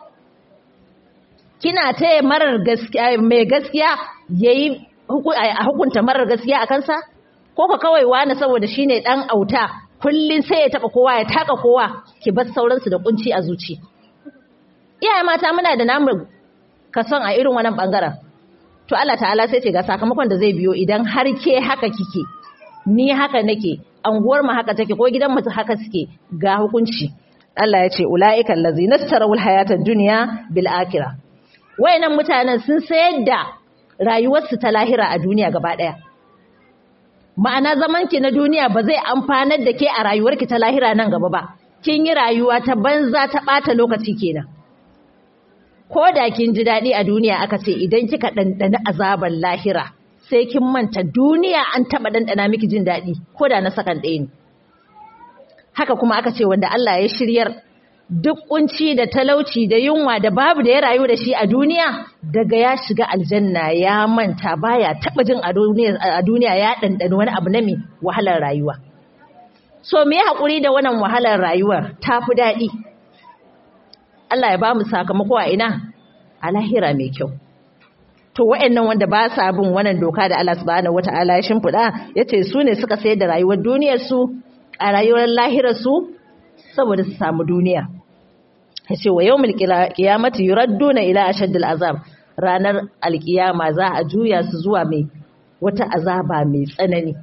kina taya marar gaskiya mai gaskiya yayi a hukunta marar gaskiya a kansa ko ka kawai wani saboda shine dan auta kullun sai ya taba kowa ya taka kowa ki bar sauransu da kunci a zuci iyaye mata muna da namu kason a irin wannan bangaren to Allah ta'ala sai ce ga sakamakon da zai biyo idan har ke haka kike ni haka nake anguwar mu haka take ko gidan mu haka suke ga hukunci Allah ya ce ulaika allazina tarawul hayatad dunya bil akhirah wayannan mutanen sun sayar da rayuwarsu ta lahira a duniya gaba daya ma'ana zamanki na duniya ba zai amfanar da ke a rayuwarki ta lahira nan gaba ba kin yi rayuwa ta banza ta ɓata lokaci kenan ko da kin ji daɗi a duniya aka ce idan kika ɗanɗani azabar lahira sai kin manta duniya an taɓa ɗanɗana miki jin daɗi ko da na sakan ɗaya ne haka kuma aka ce wanda Allah ya shiryar duk kunci da talauci da yunwa da babu da ya rayu da shi a duniya daga ya shiga aljanna ya manta baya taba jin a duniya ya dandana wani abu na mai wahalar rayuwa so me ya hakuri da wannan wahalar rayuwar tafi daɗi Allah ya ba mu sakamako a ina a lahira mai kyau to wa'annan wanda ba sa bin wannan doka da Allah subhanahu wata'ala ya shimfiɗa yace su ne suka sayar da rayuwar duniyar su a rayuwar lahirar su saboda su samu duniya yace wa yawmul qiyamati yuradduna ila ashaddil azab ranar alkiyama za a juya su zuwa mai wata azaba mai tsanani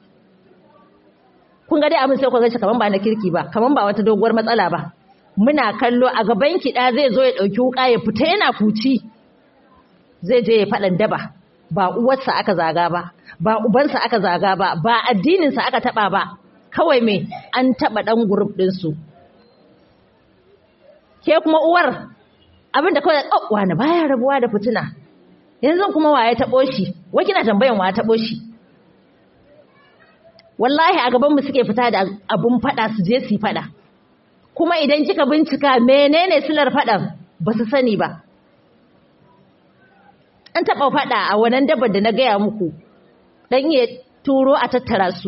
kun ga dai abin sai ku ga kaman ba na kirki ba kaman ba wata doguwar matsala ba muna kallo a gaban ki da zai zo ya dauki wuka ya fita yana fuci zai je ya fadan daba ba uwarsa aka zaga ba ba ubansa aka zaga ba ba addininsa aka taba ba kawai me an taba dan group din su ke kuma uwar abinda kawai oh wani baya rabuwa da fitina yanzu kuma waye taɓo shi wai kina tambayan waye taɓo shi wallahi a gaban mu suke fita da abun fada su je su fada kuma idan kika bincika menene silar fadan ba su sani ba an taɓa fada a wannan dabar da na gaya muku dan ya turo a tattara su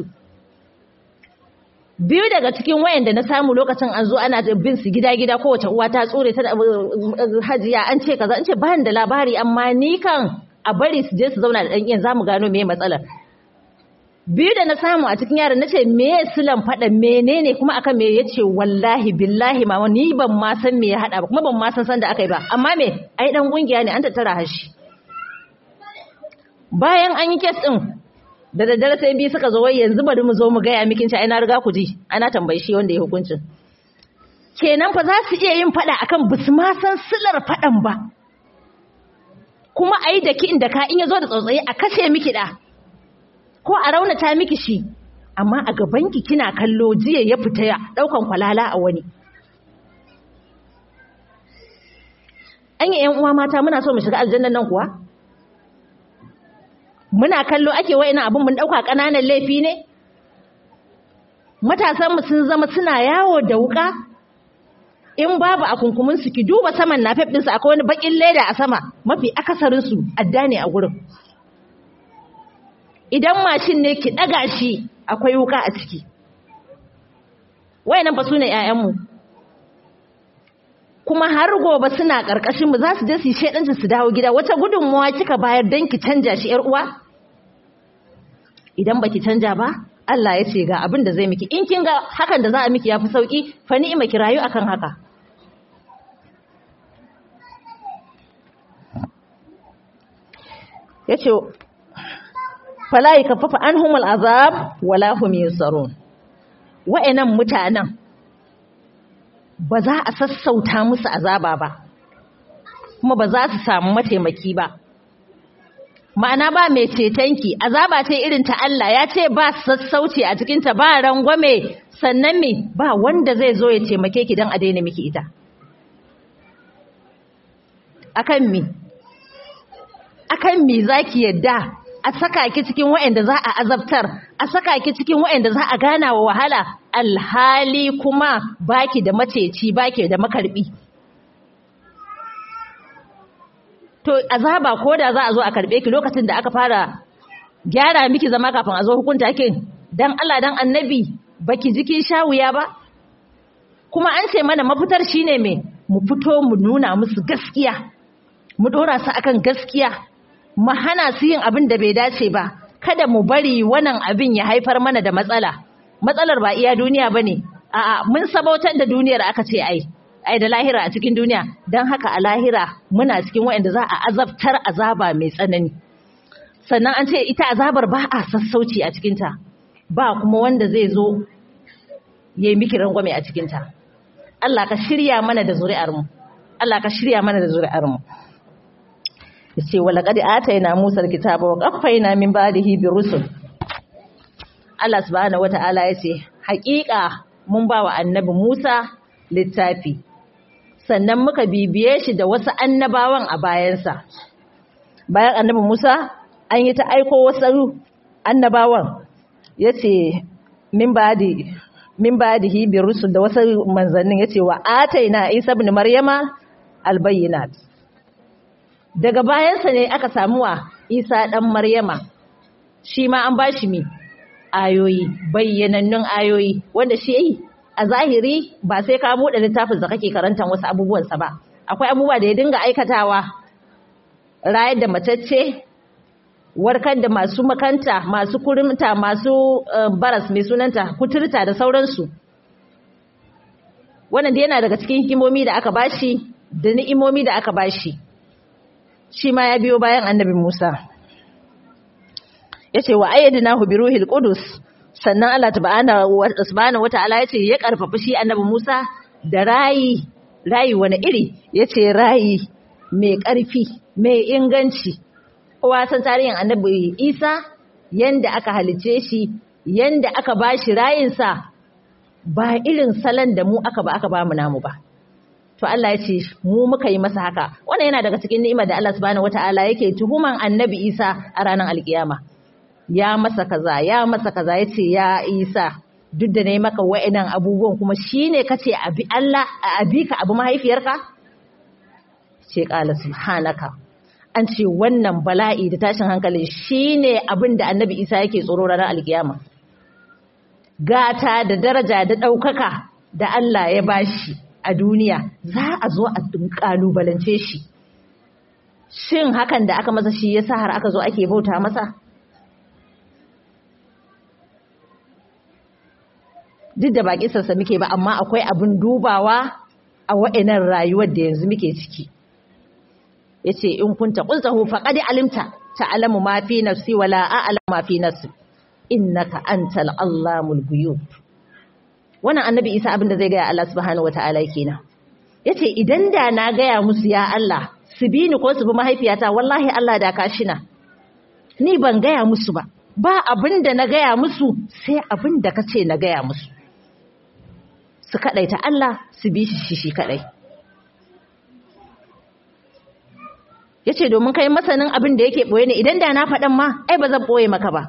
biyu daga cikin wayanda na samu lokacin an zo ana bin su gida-gida kowace uwa ta tsore ta hajiya an ce kaza an ce ba da labari amma ni kan a bari su je su zauna da ɗan za mu gano me matsalar biyu da na samu a cikin yaran na ce me silan faɗa menene kuma akan me ya ce wallahi billahi mama ni ban ma san me ya haɗa ba kuma ban ma san san da aka yi ba amma me ai ɗan ƙungiya ne an tattara hashi bayan an yi kes ɗin da daddare sai biyu suka zo wai yanzu bari mu zo mu gaya mikin ci ai na riga ku ji ana tambayi shi wanda ya hukuncin kenan fa za su iya yin fada akan bisu ma san silar fadan ba kuma ai da ki inda ka in yazo da tsautsayi a kashe miki da ko a raunata miki shi amma a gaban ki kina kallo jiya ya fita ya daukan kwalala a wani an yi yan uwa mata muna so mu shiga aljannan nan kuwa muna kallo ake wa'ina abin mun dauka kananan laifi ne matasan mu sun zama suna yawo da wuka in babu a kunkumin su ki duba saman nafef din su akwai wani bakin leda a sama mafi akasarin su adda ne a gurin idan mashin ne ki daga shi akwai wuka a ciki wayannan ba su ne ƴaƴan mu kuma har gobe suna karkashin mu za su je su shedanci su dawo gida wata gudunmuwa kika bayar dan ki canja shi ƴar uwa idan baki canja ba Allah ya ce ga abin da zai miki in kin ga hakan da za a miki yafi sauki fa ni'ima ki rayu akan haka yace fala yakaffafa anhumul azab wala hum yusarun wa'annan mutanen ba za a sassauta musu azaba ba kuma ba za su samu mataimaki ba ma'ana ba mai cetonki azaba ce irin ta Allah ya ce ba sassauci a cikinta ba rangwame sannan me ba wanda zai zo ya taimake ki don a daina miki ita akan me akan me zaki yadda a saka ki cikin waɗanda za a azabtar a saka ki cikin waɗanda za a gana wa wahala alhali kuma baki da maceci baki da makarbi to azaba ko da za a zo a karbe ki lokacin da aka fara gyara miki zama kafin a zo hukunta kin dan Allah dan annabi baki jikin shawuya ba kuma an ce mana mafitar shine me mu fito mu nuna musu gaskiya mu dora su akan gaskiya mu hana su yin abin da bai dace ba kada mu bari wannan abin ya haifar mana da matsala matsalar ba iya duniya bane a'a mun sabautar da duniyar aka ce ai ai da lahira a cikin duniya dan haka a lahira muna cikin wayanda za a azabtar azaba mai tsanani sannan an ce ita azabar ba a sassauci a cikinta ba kuma wanda zai zo ya yi miki rangwame a cikinta Allah ka shirya mana da zuri'armu Allah ka shirya mana da zuri'armu yace wala qad atayna Musa alkitaba wa qaffayna min ba'dihi bi rusul Allah subhanahu wata'ala yace haƙiƙa mun ba wa annabi Musa littafi sannan muka bibiye shi da wasu annabawan a bayansa bayan annabi Musa an yi ta aiko wasu annabawan yace min ba'di min ba'dihi bi rusul da wasu manzannin yace wa ataina Isa ibn Maryama albayyinat daga bayansa ne aka samu wa Isa dan Maryama shi ma an bashi mi ayoyi bayyanannun ayoyi wanda shi yi a zahiri ba sai ka buɗe littafin da kake karantar wasu abubuwansa ba akwai abubuwa da ya dinga aikatawa rayar da matacce warkar da masu makanta masu kurimta masu baras mai sunanta kuturta da sauransu wannan da yana daga cikin hikimomi da aka bashi da ni'imomi da aka bashi shi ma ya biyo bayan annabi Musa yace wa ayyadnahu bi ruhil qudus sannan Allah subhanahu wata'ala yace ya karfafa shi annabi Musa da rayi rayi wani iri yace rayi mai karfi mai inganci kowa san tarihin annabi Isa yanda aka halice shi yanda aka bashi rayinsa ba irin salon da mu aka ba aka ba mu namu ba to Allah ya ce mu muka yi masa haka wannan yana daga cikin ni'imar da Allah subhanahu wataala yake tuhuman annabi Isa a ranar alkiyama ya masa kaza ya masa kaza yace ya Isa duk da nayi maka wa'annan abubuwan kuma shine kace abi Allah a abi ka abu mahaifiyarka ce qala subhanaka an ce wannan bala'i da tashin hankali shine abin da annabi Isa yake tsoro ranar alkiyama gata da daraja da ɗaukaka da Allah ya bashi a duniya za a zo a kalubalance shi shin hakan da aka masa shi yasa har aka zo ake bauta masa duk da baki sassa muke ba amma akwai abin dubawa a wa'inan rayuwar da yanzu muke ciki yace in kunta qultahu faqad alimta ta'lamu ma fi nafsi wala a'lamu ma fi nafsi innaka antal allamul ghuyub wannan annabi isa abin da zai gaya Allah subhanahu wataala kenan yace idan da na gaya musu ya Allah su bi ni ko su bi mahaifiyata wallahi Allah da kashina ni ban gaya musu ba ba abin da na gaya musu sai abin da kace na gaya musu su kadaita Allah su bi shi shi kadai yace domin kai masanin abin da yake boye ne idan da na faɗan ma ai ba zan boye maka ba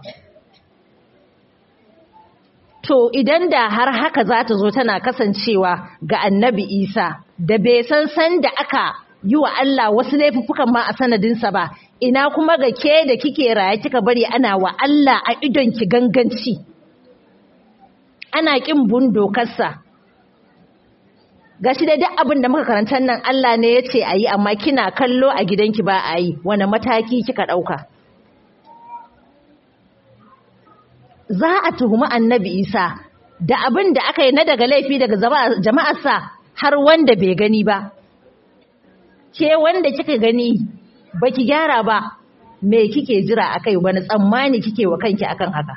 To idan da har haka za ta zo tana kasancewa ga annabi Isa da bai san san da aka yi wa Allah wasu laifuffukan ma a sanadinsa ba, ina kuma ga ke da kike raye kika bari ana wa Allah a idonki ganganci. Ana ƙin bun dokarsa. Gashi da duk abin da muka karantar nan Allah ne ya ce a yi amma kina kallo a gidanki ba a yi, wane mataki kika ɗauka. za a tuhumi annabi isa da abin da aka yi na daga laifi daga jama'arsa har wanda bai gani ba ke wanda kika gani baki gyara ba me kike jira akai wani tsammani kike wa kanki akan haka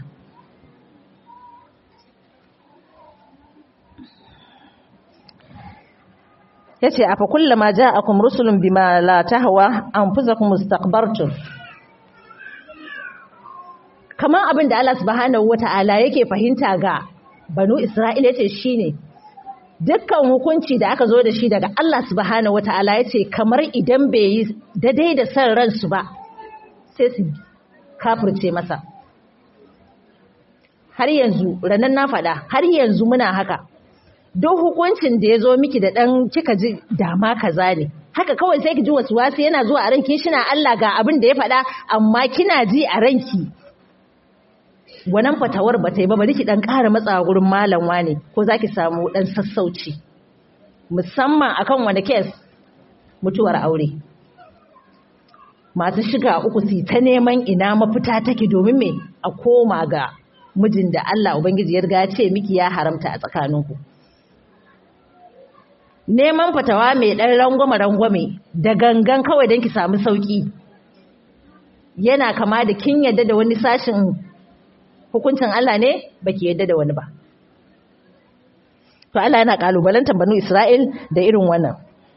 yace afa kullama ja'akum rusulun bima la tahwa anfusakum istakbartum kamar abin da Allah subhanahu wata'ala yake fahimta ga banu Isra'ila yace shine dukkan hukunci da aka zo da shi daga Allah subhanahu wata'ala yace kamar idan bai yi daidai da san ransu ba sai su kafirce masa har yanzu ranan na faɗa har yanzu muna haka duk hukuncin da ya zo miki da ɗan kika ji dama kaza ne haka kawai sai ki ji wasu wasu yana zuwa a ranki shina Allah ga abin da ya faɗa amma kina ji a ranki wannan fatawar ba ta yi ba bari ki dan ƙara matsawa gurin malam wane ko zaki samu dan sassauci musamman akan wani kes mutuwar aure masu shiga uku su ta neman ina mafita take domin me a koma ga mijin da Allah Ubangiji ya riga ya ce miki ya haramta a tsakaninku neman fatawa mai ɗan rangwame-rangwame da gangan kawai don ki samu sauƙi yana kama da kin yadda da wani sashin hukuncin Allah ne baki yadda da wani ba to Allah yana kalubalantar banu Isra'il da irin wannan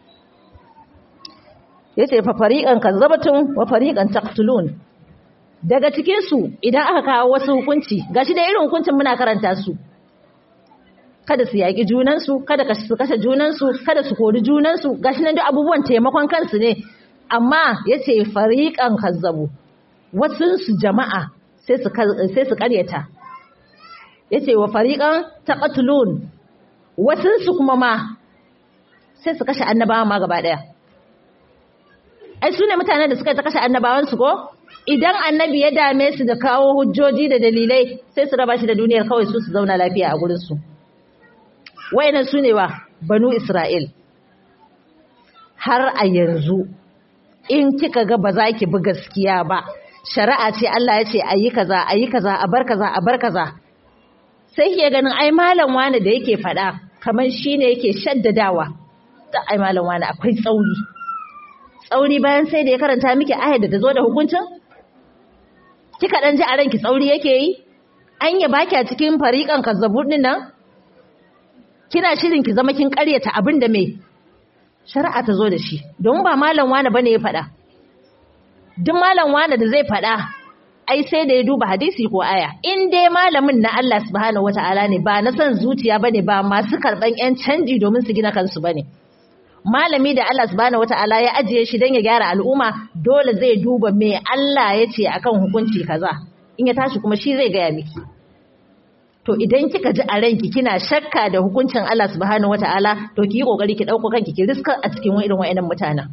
yace fa fariqan kazzabatun wa fariqan taqtulun daga cikin su idan aka kawo wasu hukunci gashi da irin hukuncin muna karanta su kada su yaki junan su kada su kashe junan su kada su kori junan su gashi nan duk abubuwan taimakon kansu ne amma yace fariqan kazzabu wasu su jama'a sai su sai su karyata yace wa fariqan taqtulun wasu su kuma ma sai su kashe annabawa ma gaba daya ai su ne mutanen da suka ta kashe annabawansu ko idan annabi ya dame su da kawo hujjoji da dalilai sai su raba shi da duniyar kawai su su zauna lafiya a gurinsu wayannan su ne wa banu isra'il har a yanzu in kika ga ba za ki bi gaskiya ba shari'a ce Allah ya ce a yi kaza a yi kaza a bar kaza a bar kaza sai ke ganin ai malam wani da yake faɗa kamar shine yake shaddadawa ai malam wani akwai tsauri tsauri bayan sai da ya karanta miki ayar da ta zo da hukuncin? Kika ɗan ji a ranki tsauri yake yi? An yi baki a cikin fariƙan kazzabur ɗin nan? Kina shirin ki zama kin ƙaryata abin da mai shari'a ta zo da shi, don ba malam wane bane ya faɗa. Duk malam wane da zai faɗa, ai sai da ya duba hadisi ko aya. In dai malamin na Allah subhanahu wata'ala ne ba na son zuciya bane ba masu karɓan 'yan canji domin su gina kansu bane. malami da Allah subhanahu wata'ala ya ajiye shi don ya gyara al'umma dole zai duba me Allah ya ce akan hukunci kaza in ya tashi kuma shi zai gaya miki to idan kika ji a ranki kina shakka da hukuncin Allah subhanahu wata'ala to ki yi kokari ki dauko kanki ki riska a cikin irin wayannan mutanen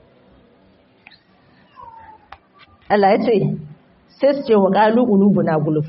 Allah ya ce sai su ce wa qalu qulubuna guluf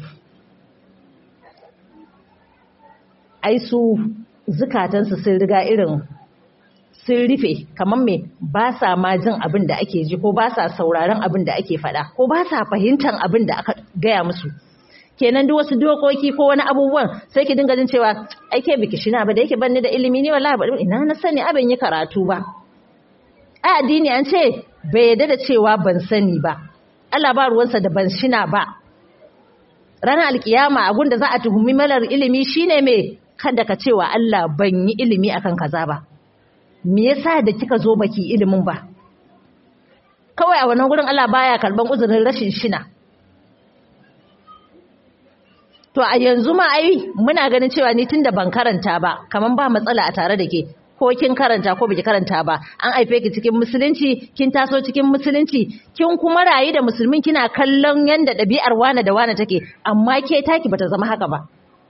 ai su zukatansu sun riga irin sun rufe kamar me ba sa ma jin abin da ake ji ko ba sa sauraron abin da ake faɗa ko ba sa fahimtar abin da aka gaya musu kenan duk wasu dokoki ko wani abubuwan sai ki dinga jin cewa ai ke biki shina ba da yake banni da ilimi ne wallahi ba ina na sani abin yi karatu ba a addini an ce bai yarda da cewa ban sani ba Allah ba ruwansa da ban shina ba ranar alkiyama abun da za a tuhumi malar ilimi shine me kada ka cewa Allah ban yi ilimi akan kaza ba me yasa da kika zo baki ilimin ba kawai a wannan gurin Allah baya karban uzurin rashin shina to a yanzu ma ai muna ganin cewa ni tunda ban karanta ba kaman ba matsala a tare da ke ko kin karanta ko biki karanta ba an haife ki cikin musulunci kin taso cikin musulunci kin kuma rayu da musulmin kina kallon yanda ɗabi'ar wane da wane take amma ke taki bata zama haka ba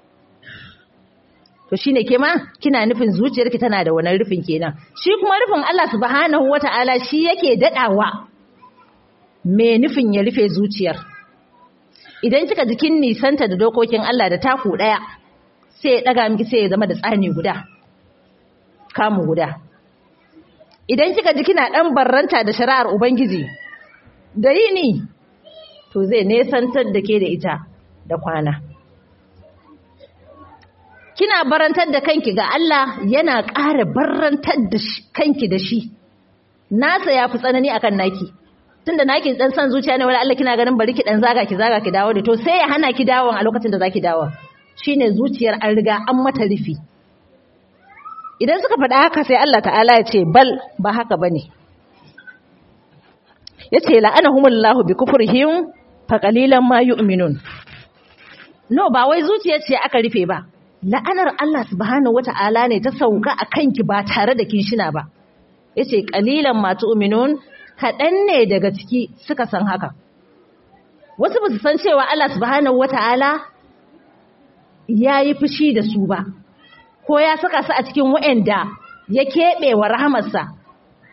to shine ke ma kina nufin zuciyarki tana da wannan rufin kenan shi kuma rufin Allah subhanahu wata'ala shi yake dadawa me nufin ya rufe zuciyar idan kika jikin nisanta da dokokin Allah da taku daya sai ya daga miki sai ya zama da tsani guda kamu guda idan kika ji kina dan barranta da shari'ar ubangiji da yini to zai nesantar da ke da ita da kwana kina barantar da kanki ga Allah yana ƙara barantar da kanki da shi nasa ya fi tsanani akan naki tunda naki dan san zuciya ne wala Allah kina ganin bari ki dan zaga ki zaga ki dawo da to sai ya hana ki dawon a lokacin da zaki dawo shine zuciyar an riga an mata rufi idan suka faɗa haka sai Allah ta'ala ya ce bal ba haka bane yace la'anahumullahu bi kufrihim fa qalilan ma yu'minun no ba wai zuciyar ce aka rufe ba la'anar Allah subhanahu wata'ala ne ta sauka a kanki ba tare da kinshina ba yace qalilan ma tu'minun kaɗan ne daga ciki suka san haka wasu ba su san cewa Allah subhanahu wata'ala yayi fushi da su ba ko ya saka su a cikin wa'anda ya keɓe wa rahamarsa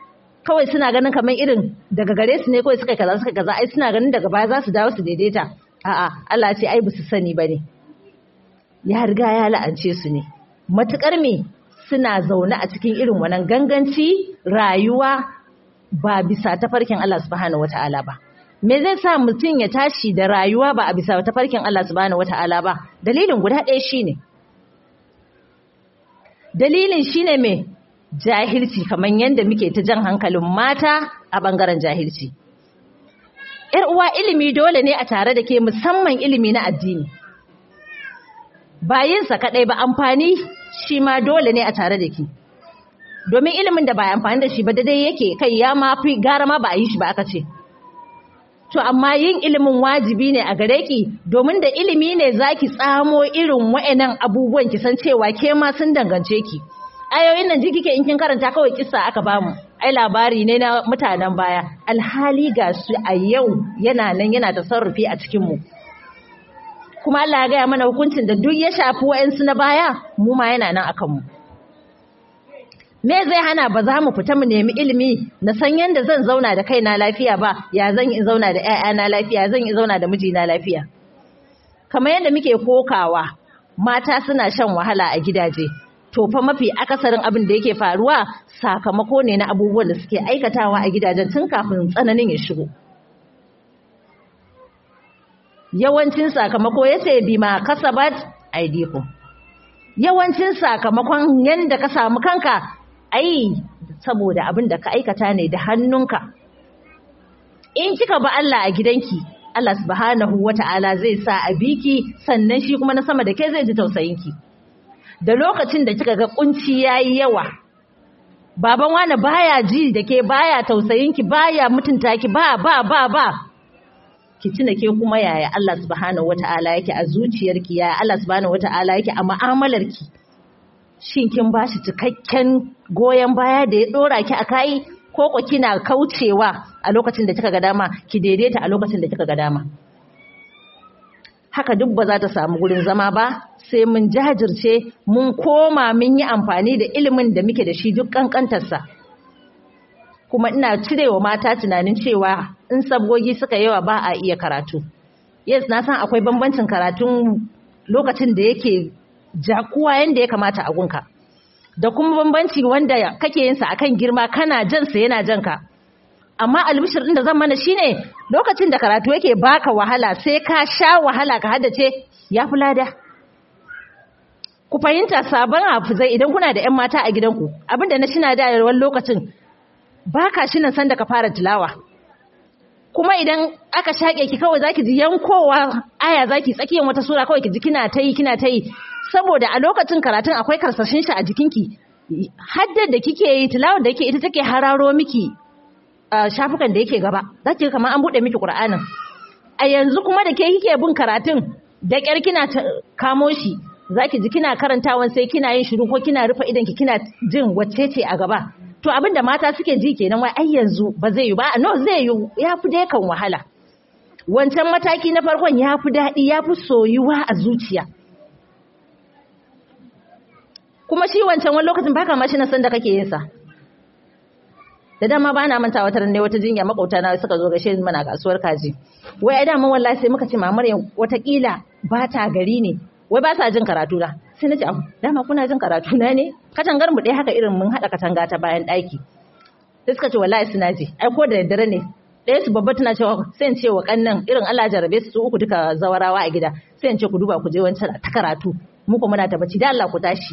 kawai suna ganin kamar irin daga gare su ne kawai suka kaza suka kaza ai suna ganin daga baya za su dawo su daidaita a'a Allah ce ai su sani bane ya riga ya la'ance su ne matukar me suna zaune a cikin irin wannan ganganci rayuwa ba bisa tafarkin Allah subhanahu wataala ba me zai sa mutum ya tashi da rayuwa ba a bisa tafarkin Allah subhanahu wataala ba dalilin guda ɗaya shine dalilin shine me jahilci kamar yadda muke ta jan hankalin mata a bangaren jahilci ‘yar uwa ilimi dole ne a tare da ke musamman ilimi na addini bayinsa kaɗai ba amfani shi ma dole ne a tare da ke domin ilimin da ba amfani da shi ba daidai yake kai ya ma fi gara ma ba a yi shi ba aka ce to amma yin ilimin wajibi ne a gare ki domin da ilimi ne zaki tsamo irin wa'annan abubuwan ki san cewa ke ma sun dangance ki ayoyin nan ji kike in kin karanta kawai kissa aka bamu ai labari ne na mutanen baya alhali ga su a yau yana nan yana tasarrufi a cikin mu kuma Allah ya gaya mana hukuncin da duk ya shafi wa'ansu na baya mu ma yana nan akan mu me zai hana ba za mu fita mu nemi ilimi na san yadda zan zauna da kaina lafiya ba ya zan yi zauna da ƴaƴana lafiya zan yi zauna da mijina lafiya kamar yadda muke kokawa mata suna shan wahala a gidaje to fa mafi akasarin abin da yake faruwa sakamako ne na abubuwan da suke aikatawa a gidajen tun kafin tsananin ya shigo yawancin sakamako yace bima kasabat aidikum yawancin sakamakon yanda ka samu kanka ai saboda abin da ka aikata ne da hannunka in kika ba Allah a gidanki Allah subhanahu wata'ala zai sa a biki sannan shi kuma na sama da ke zai ji tausayinki da lokacin da kika ga kunci yayi yawa baban wani baya ji da ke baya tausayinki baya mutunta ki ba ba ba ba ki tuna ke kuma yaya Allah subhanahu wata'ala yake a zuciyarki yaya Allah subhanahu wata'ala yake a mu'amalarki shin kin bashi cikakken goyon baya da ya dora ki a kai ko ko kina kaucewa a lokacin da kika ga dama ki daidaita a lokacin da kika ga dama haka duk ba za ta samu gurin zama ba sai mun jajirce mun koma mun yi amfani da ilimin da muke da shi duk kankantarsa kuma ina cirewa mata tunanin cewa in sabgogi suka yawa ba a iya karatu yes na san akwai bambancin karatun lokacin da yake jakuwa yanda ya kamata a gunka da kuma bambanci wanda kake yin sa akan girma kana jan sa yana jan ka amma albishir din da zan mana shine lokacin da karatu yake baka wahala sai ka sha wahala ka haddace ya fi lada ku fahimta sabon hafizai idan kuna da 'yan mata a gidanku abinda na shina da wani lokacin baka shinan san da ka fara tilawa kuma idan aka shaƙe ki kawai zaki ji yankowa aya zaki tsakiyar wata sura kawai ki ji kina ta yi kina ta yi saboda a lokacin karatun akwai karsashin shi a jikinki haddar da kike yi tilawar da yake ita take hararo miki shafukan da yake gaba zaki kamar an bude miki Qur'anin a yanzu kuma da ke kike bin karatun da kyar kina kamo shi zaki ji kina karantawan sai kina yin shiru ko kina rufe idan ki kina jin wacce ce a gaba to abinda mata suke ji kenan wai ai yanzu ba zai yi ba no zai yi ya fi dai kan wahala wancan mataki na farkon ya fi daɗi ya fi soyuwa a zuciya kuma shi wancan wani lokacin baka ma shi na san da kake yin sa da dama ba na manta wata ne wata jinya makauta na suka zo gashe mana kasuwar kaji wai ai dama wallahi sai muka ce mamar watakila ba ta gari ne wai ba sa jin karatu na sai na ce abu dama kuna jin karatu na ne katangar mu ɗaya haka irin mun haɗa katanga ta bayan ɗaki sai suka ce wallahi suna ji ai ko da daddare ne ɗaya su babba tana cewa sai in ce wa kannan irin Allah jarabe su su uku duka zawarawa a gida sai in ce ku duba ku je wancan ta karatu mu kuma muna tabbaci da Allah ku tashi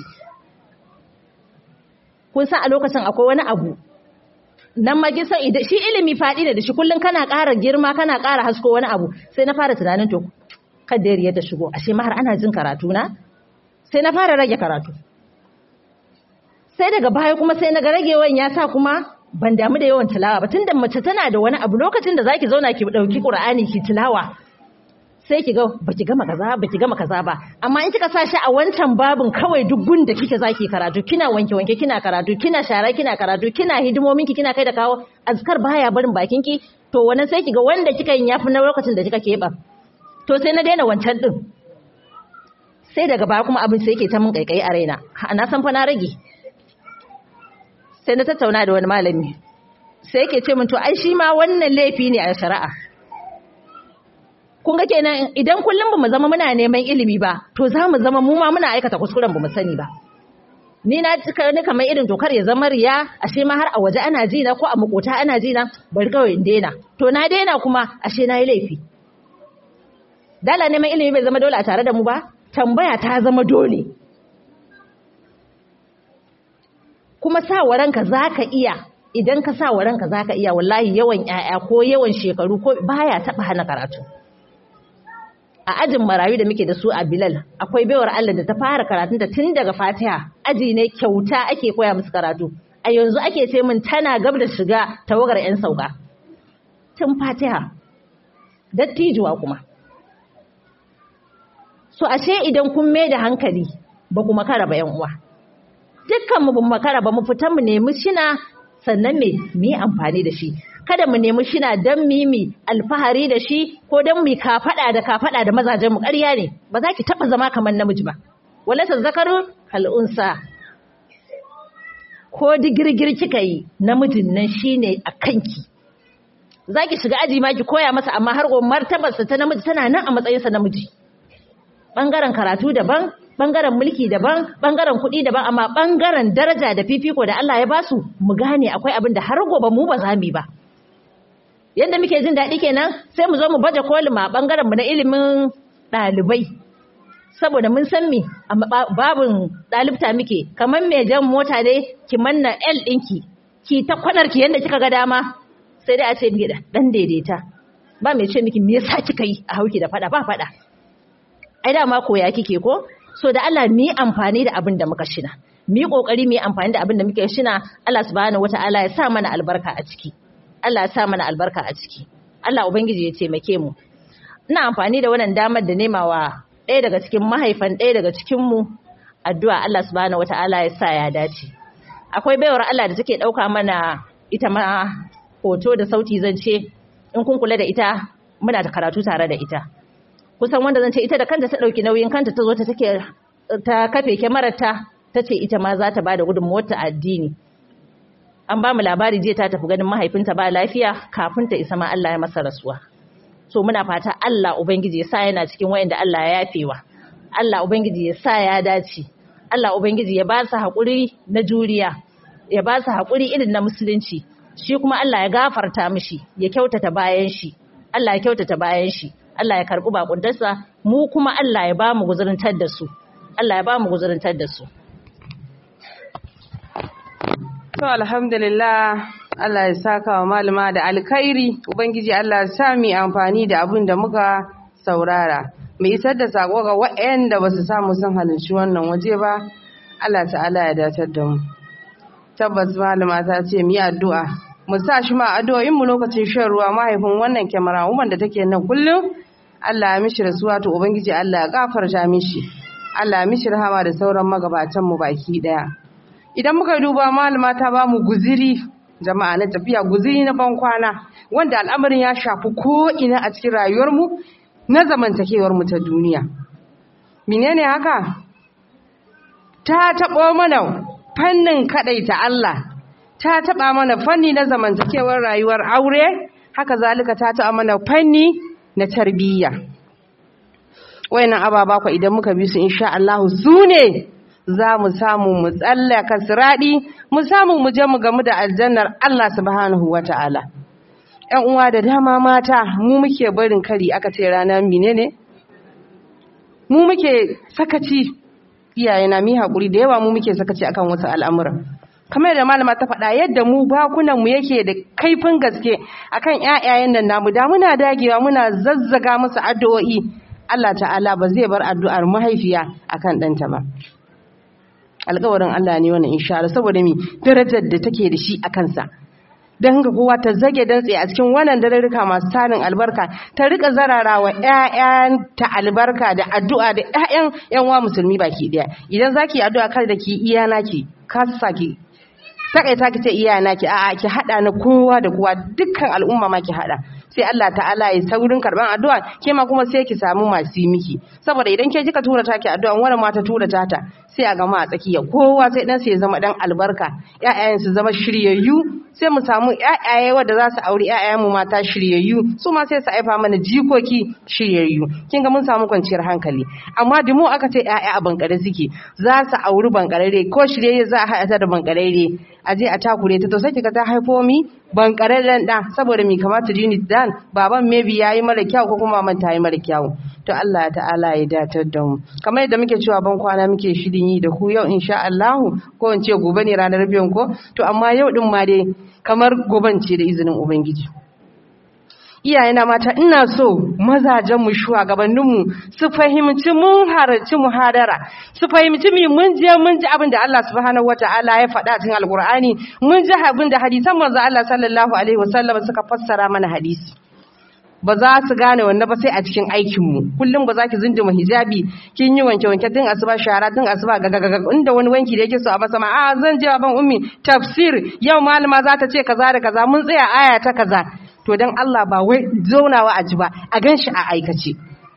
kun san a lokacin akwai wani abu nan ma gisa shi ilimi faɗi da shi kullum kana ƙara girma kana ƙara hasko wani abu sai na fara tunanin to kada ya ta shigo ashe ma har ana jin karatu na sai na fara rage karatu sai daga baya kuma sai na ga ragewan ya sa kuma ban damu da yawan tilawa ba tunda mace tana da wani abu lokacin da zaki zauna ki dauki Qur'ani ki tilawa sai ki ga baki gama kaza baki gama kaza ba amma in kika sa shi a wancan babin kawai duk gun da kike zaki karatu kina wanke wanke kina karatu kina shara kina karatu kina hidimomin ki kina kai da kawo azkar baya barin bakin ki to wannan sai ki ga wanda kika yin yafi na lokacin da kika keɓa to sai na daina wancan din sai daga baya kuma abin sai yake ta mun kaikayi a raina na san fa na rage sai na tattauna da wani malami sai yake ce min to ai shi ma wannan laifi ne a shari'a kun ga kenan idan kullum bamu zama muna neman ilimi ba to za mu zama mu ma muna aikata kuskuren bamu sani ba ni na cika ni kamar irin tokar ya zama riya ashe ma har a waje ana ji na ko a makota ana ji na bari kawai in daina to na daina kuma ashe na yi laifi dala neman ilimi bai zama dole a tare da mu ba tambaya ta zama dole kuma sa wa ranka zaka iya idan ka sa wa ranka zaka iya wallahi yawan 'ya'ya ko yawan shekaru ko baya taba hana karatu a ajin marayu da muke da su a Bilal akwai baiwar Allah da ta fara karatunta tun daga Fatiha aji ne kyauta ake koya musu karatu a yanzu ake ce min tana gab da shiga tawagar 'yan sauka tun Fatiha dattijuwa kuma so ashe idan kun mai da hankali ba kuma kara ba 'yan uwa dukkan mu bin makara ba mu fita mu nemi shina sannan me mu yi amfani da shi kada mu nemi shina dan mimi alfahari da shi ko dan mu kafada da kafada da mazajen mu ƙarya ne ba za ki taba zama kamar namiji ba walasa zakaru kal'unsa ko digirgir kika yi namijin nan shine a kanki zaki shiga aji ma ki koya masa amma har martabarsa ta namiji tana nan a matsayinsa namiji bangaren karatu daban bangaren mulki daban bangaren kuɗi daban amma bangaren daraja da fifiko da Allah ya basu mu gane akwai abin da har gobe mu ba za mu ba yadda muke jin daɗi kenan sai mu zo mu baje kolin ma bangaren mu na ilimin ɗalibai saboda mun san me babin ɗalibta muke kamar mai jan mota ne ki manna L ɗinki ki ta kwanar ki yadda kika ga dama sai dai a ce miki dan daidaita ba mai ce miki me yasa kika yi a hauki da fada ba fada ai dama koya kike ko so da Allah mu yi amfani da abin da muka shina mu yi kokari mu yi amfani da abin da muke shina Allah subhanahu wataala ya sa mana albarka a ciki Allah ya sa mana albarka a ciki Allah ubangiji ya taimake mu ina amfani da wannan damar da nemawa ɗaya daga cikin mahaifan ɗaya daga cikin mu addu'a Allah subhanahu wataala ya sa ya dace akwai baiwar Allah da take ɗauka mana ita ma hoto da sauti zan ce in kun kula da ita muna da karatu tare da ita kusan wanda zan ce ita da kanta ta ɗauki nauyin kanta ta zo ta take ta kafe kyamararta ta ce ita ma za ta ba da gudunmuwar ta addini an ba mu labari jiya ta tafi ganin mahaifinta ba lafiya kafin ta isa ma Allah ya masa rasuwa so muna fata Allah ubangiji ya sa yana cikin wayanda Allah ya yafewa Allah ubangiji ya sa ya dace Allah ubangiji ya ba su haƙuri na juriya ya ba su haƙuri irin na musulunci shi kuma Allah ya gafarta mishi ya kyautata bayan shi Allah ya kyautata bayan shi Allah ya karɓi bakuntarsa mu kuma Allah ya ba mu guzurintar da su Allah ya ba mu guzurintar da su To alhamdulillah Allah ya saka wa malama da alkhairi Ubangiji Allah ya sa mu amfani da abin da muka saurara mu isar da sako ga waɗanda ba su samu sun halarci wannan waje ba Allah ta'ala ya datar da mu tabbas malama ta ce mu yi addu'a mu sa shi ma addu'o'in mu lokacin shan ruwa mahaifin wannan kyamara woman da take nan kullum Allah ya mishi rasuwa to ubangiji Allah ya gafarta mishi Allah ya mishi rahama da sauran magabatan mu baki daya idan muka duba malama ta ba mu guziri jama'a na tafiya guziri na ban kwana wanda al'amarin ya shafi ko ina a cikin rayuwar mu na zamantakewar mu ta duniya menene haka ta taɓo mana fannin kaɗaita Allah ta taɓa mana fanni na zamantakewar rayuwar aure haka zalika ta taɓa mana fanni na tarbiyya wayannan ababa ku idan muka bi su insha Allah su ne za mu samu mu tsallaka siradi mu samu mu je mu gamu da aljannar Allah subhanahu wataala ƴan uwa da dama mata mu muke barin kari aka ce rana menene mu muke sakaci iyayena mi hakuri da yawa mu muke sakaci akan wasu al'amura kamar da malama ta faɗa yadda mu bakunan mu yake da kaifin gaske akan ƴaƴayen nan namu da muna dagewa muna zazzaga musu addu'o'i Allah ta'ala ba zai bar addu'ar mahaifiya akan ɗanta ba alƙawarin Allah ne wannan insha Allah saboda mi darajar da take da shi a kansa don haka kowa ta zage dantse a cikin wannan dararruka masu tarin albarka ta rika zararawa ƴaƴanta albarka da addu'a da ƴaƴan ƴan uwa musulmi baki daya idan zaki addu'a kar da ki iya naki kasa ki takaita ki ce iya naki a'a ki hada na kowa da kowa dukkan al'umma ma ki hada sai Allah ta'ala ya saurin karban addu'a ke ma kuma sai ki samu masu yi miki saboda idan ke kika tura taki addu'a wani ma ta tura tata sai a gama a tsakiya kowa sai dan sai ya zama dan albarka ƴaƴayen su zama shiryayyu sai mu samu ƴaƴaye wanda za su auri ƴaƴayen mu mata shiryayyu su ma sai su aifa mana jikoki shiryayyu kin ga mun samu kwanciyar hankali amma da mu aka ce ƴaƴa a bankare suke za su auri bankarare ko shiryayye za a haɗa ta da bankarare a je a takure ta to sai kika ta haifo mi bankararren da saboda mi kamata jini dan baban maybe yayi mara kyau ko kuma maman ta yi mara kyau to Allah ta'ala ya datar da mu kamar yadda muke cewa ban kwana muke shirin yi da ku yau insha Allah ko in ce gobe ne ranar biyan ko to amma yau din ma dai kamar goban ce da izinin ubangiji iyayena mata ina so mazajenmu shugabanninmu su fahimci mun harci muhadara su fahimci mi mun je mun ji abin da Allah subhanahu wataala ya faɗa cikin alkur'ani mun ji abin da hadisan manzo Allah sallallahu alaihi wasallam suka fassara mana hadisi ba za su gane wannan ba sai a cikin aikinmu kullum ba za ki zinduma hijabi kin yi wanke wanke din asuba shara din asuba gagagaga inda wani wanki da yake so a masa ma a zan je ban ummi tafsir yau malama za ta ce kaza da kaza mun tsaya aya ta kaza to don Allah ba wai zaunawa a ji ba a gan shi a aikace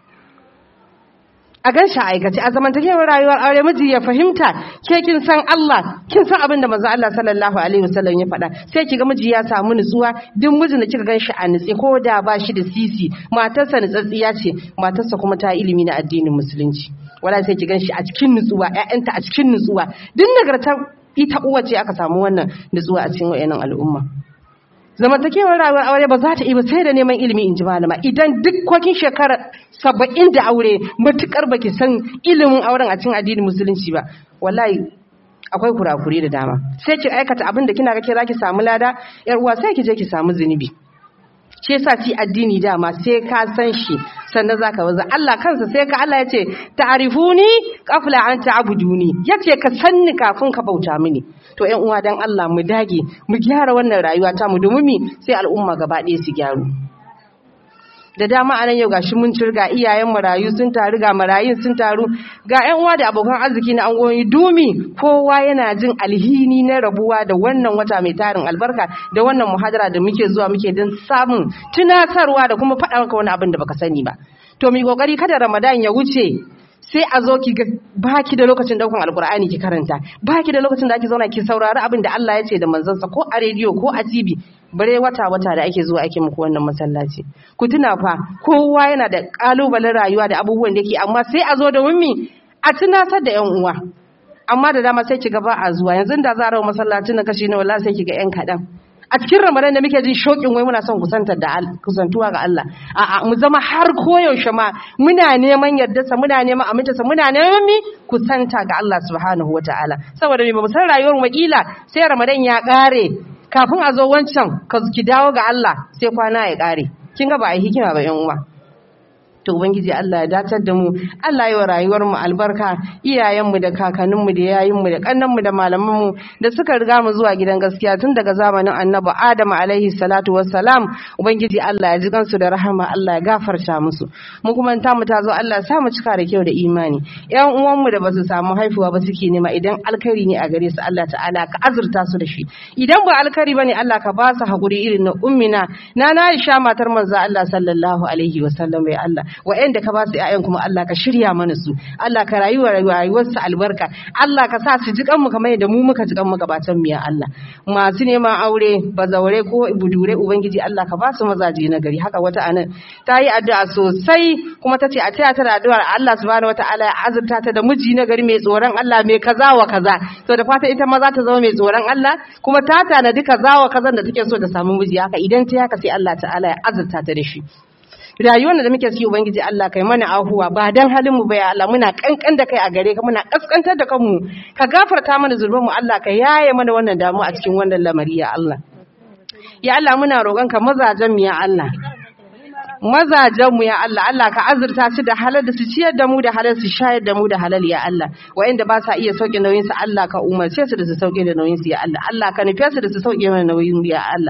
a gan shi a aikace a zamantakewar rayuwar aure miji ya fahimta ke kin san Allah kin san abin da manzo Allah sallallahu alaihi wasallam ya faɗa sai ki ga miji ya samu nutsuwa duk mijin da kika gan shi a nutse ko da ba shi da sisi matarsa nutsatsiya ce matarsa kuma ta ilimi na addinin musulunci wala sai ki gan shi a cikin nutsuwa ƴaƴanta a cikin nutsuwa duk nagartar ita uwa ce aka samu wannan nutsuwa a cikin wayannan al'umma zamantakewar rayuwar aure ba za ta iya sai da neman ilimi in ji malama idan duk kwakin shekara saba'in da aure matukar baki san ilimin auren a cikin addinin musulunci ba wallahi akwai kurakure da dama sai ki aikata abin da kina ga ke zaki samu lada yar uwa sai ki je ki samu zunubi shi yasa ci addini dama sai ka san shi sannan zaka waza Allah kansa sai ka Allah yace ta'rifuni qabla an ta'buduni yace ka sanni kafin ka bauta mini to ƴan uwa dan Allah mu dage mu gyara wannan rayuwa ta mu domin mi sai al'umma gaba ɗaya su gyaru da dama anan yau gashi mun cirga iyayen marayu sun taru ga marayun sun taru ga ƴan uwa da abokan arziki na angoyi dumi kowa yana jin alhini na rabuwa da wannan wata mai tarin albarka da wannan muhadara da muke zuwa muke don samun tunatarwa da kuma faɗa maka wani abin da baka sani ba to mu kokari kada ramadan ya wuce sai a zo ki baki da lokacin daukan alkur'ani ki karanta baki da lokacin da ake zauna ki saurari abin da Allah ya ce da manzansa ko a rediyo ko a TV bare wata wata da ake zuwa ake muku wannan masallaci ku tuna fa kowa yana da kalubalen rayuwa da abubuwan da yake amma sai a zo da wummi a tunatar da yan uwa amma da dama sai ki ga ba a zuwa yanzu da za a rawa masallacin na kashi na wallahi sai ki ga yan kaɗan a cikin ramadan da muke jin shokin wai muna son kusantar da kusantuwa ga Allah a'a mu zama har koyaushe ma muna neman yardarsa muna neman amintarsa muna neman mi kusanta ga Allah subhanahu wataala saboda me ba mu san rayuwar mu kila sai ramadan ya kare kafin a zo wancan ka ki dawo ga Allah sai kwana ya kare kin ga ba a yi hikima ba yan uwa to ubangiji Allah ya datar da mu Allah ya wa rayuwar mu albarka iyayenmu da kakanninmu da yayinmu da kannanmu da malamanmu da suka riga mu zuwa gidan gaskiya tun daga zamanin Annabi Adam alaihi salatu wassalam ubangiji Allah ya ji kansu da rahama Allah ya gafarta musu mu kuma ta mu tazo Allah ya sa mu cika da kyau da imani ƴan uwanmu da basu samu haifuwa ba suke nema idan alkhairi ne a gare su Allah ta'ala ka azurta su da shi idan ba alkhairi bane Allah ka ba su hakuri irin na ummina na na Aisha matar manzo Allah sallallahu alaihi wasallam ya Allah wa'anda ka ba su ƴaƴan kuma Allah ka shirya mana su Allah ka rayuwa rayuwar su albarka Allah ka sa su ji kanmu kamar yadda mu muka ji kanmu gabatan mu ya Allah masu neman aure bazaure ko budure ubangiji Allah ka ba su mazaje na gari haka wata anan ta yi addu'a sosai kuma ta ce a taya ta da addu'ar Allah subhanahu wataala ya azurta ta da miji na gari mai tsoron Allah mai kaza wa kaza to da fata ita ma za ta zama mai tsoron Allah kuma ta tanadi kaza wa kazan da take so ta samu miji haka idan ta haka sai Allah ta'ala ya azurta ta da shi rayuwar da muke ciki ubangiji Allah kai mana ahuwa ba dan halin mu ba ya Allah muna kankan da kai a gare ka muna kaskantar da kanmu ka gafarta mana zulmin mu Allah ka yaye mana wannan damu a cikin wannan lamari ya Allah ya Allah muna roƙon ka mazajen mu ya Allah mazajen mu ya Allah Allah ka azurta su da halal da su ciyar da mu da halal su shayar da mu da halal ya Allah wa'anda ba sa iya sauke nauyin su Allah ka umarce su da su sauke da nauyin su ya Allah Allah ka nufe su da su sauke mana nauyin ya Allah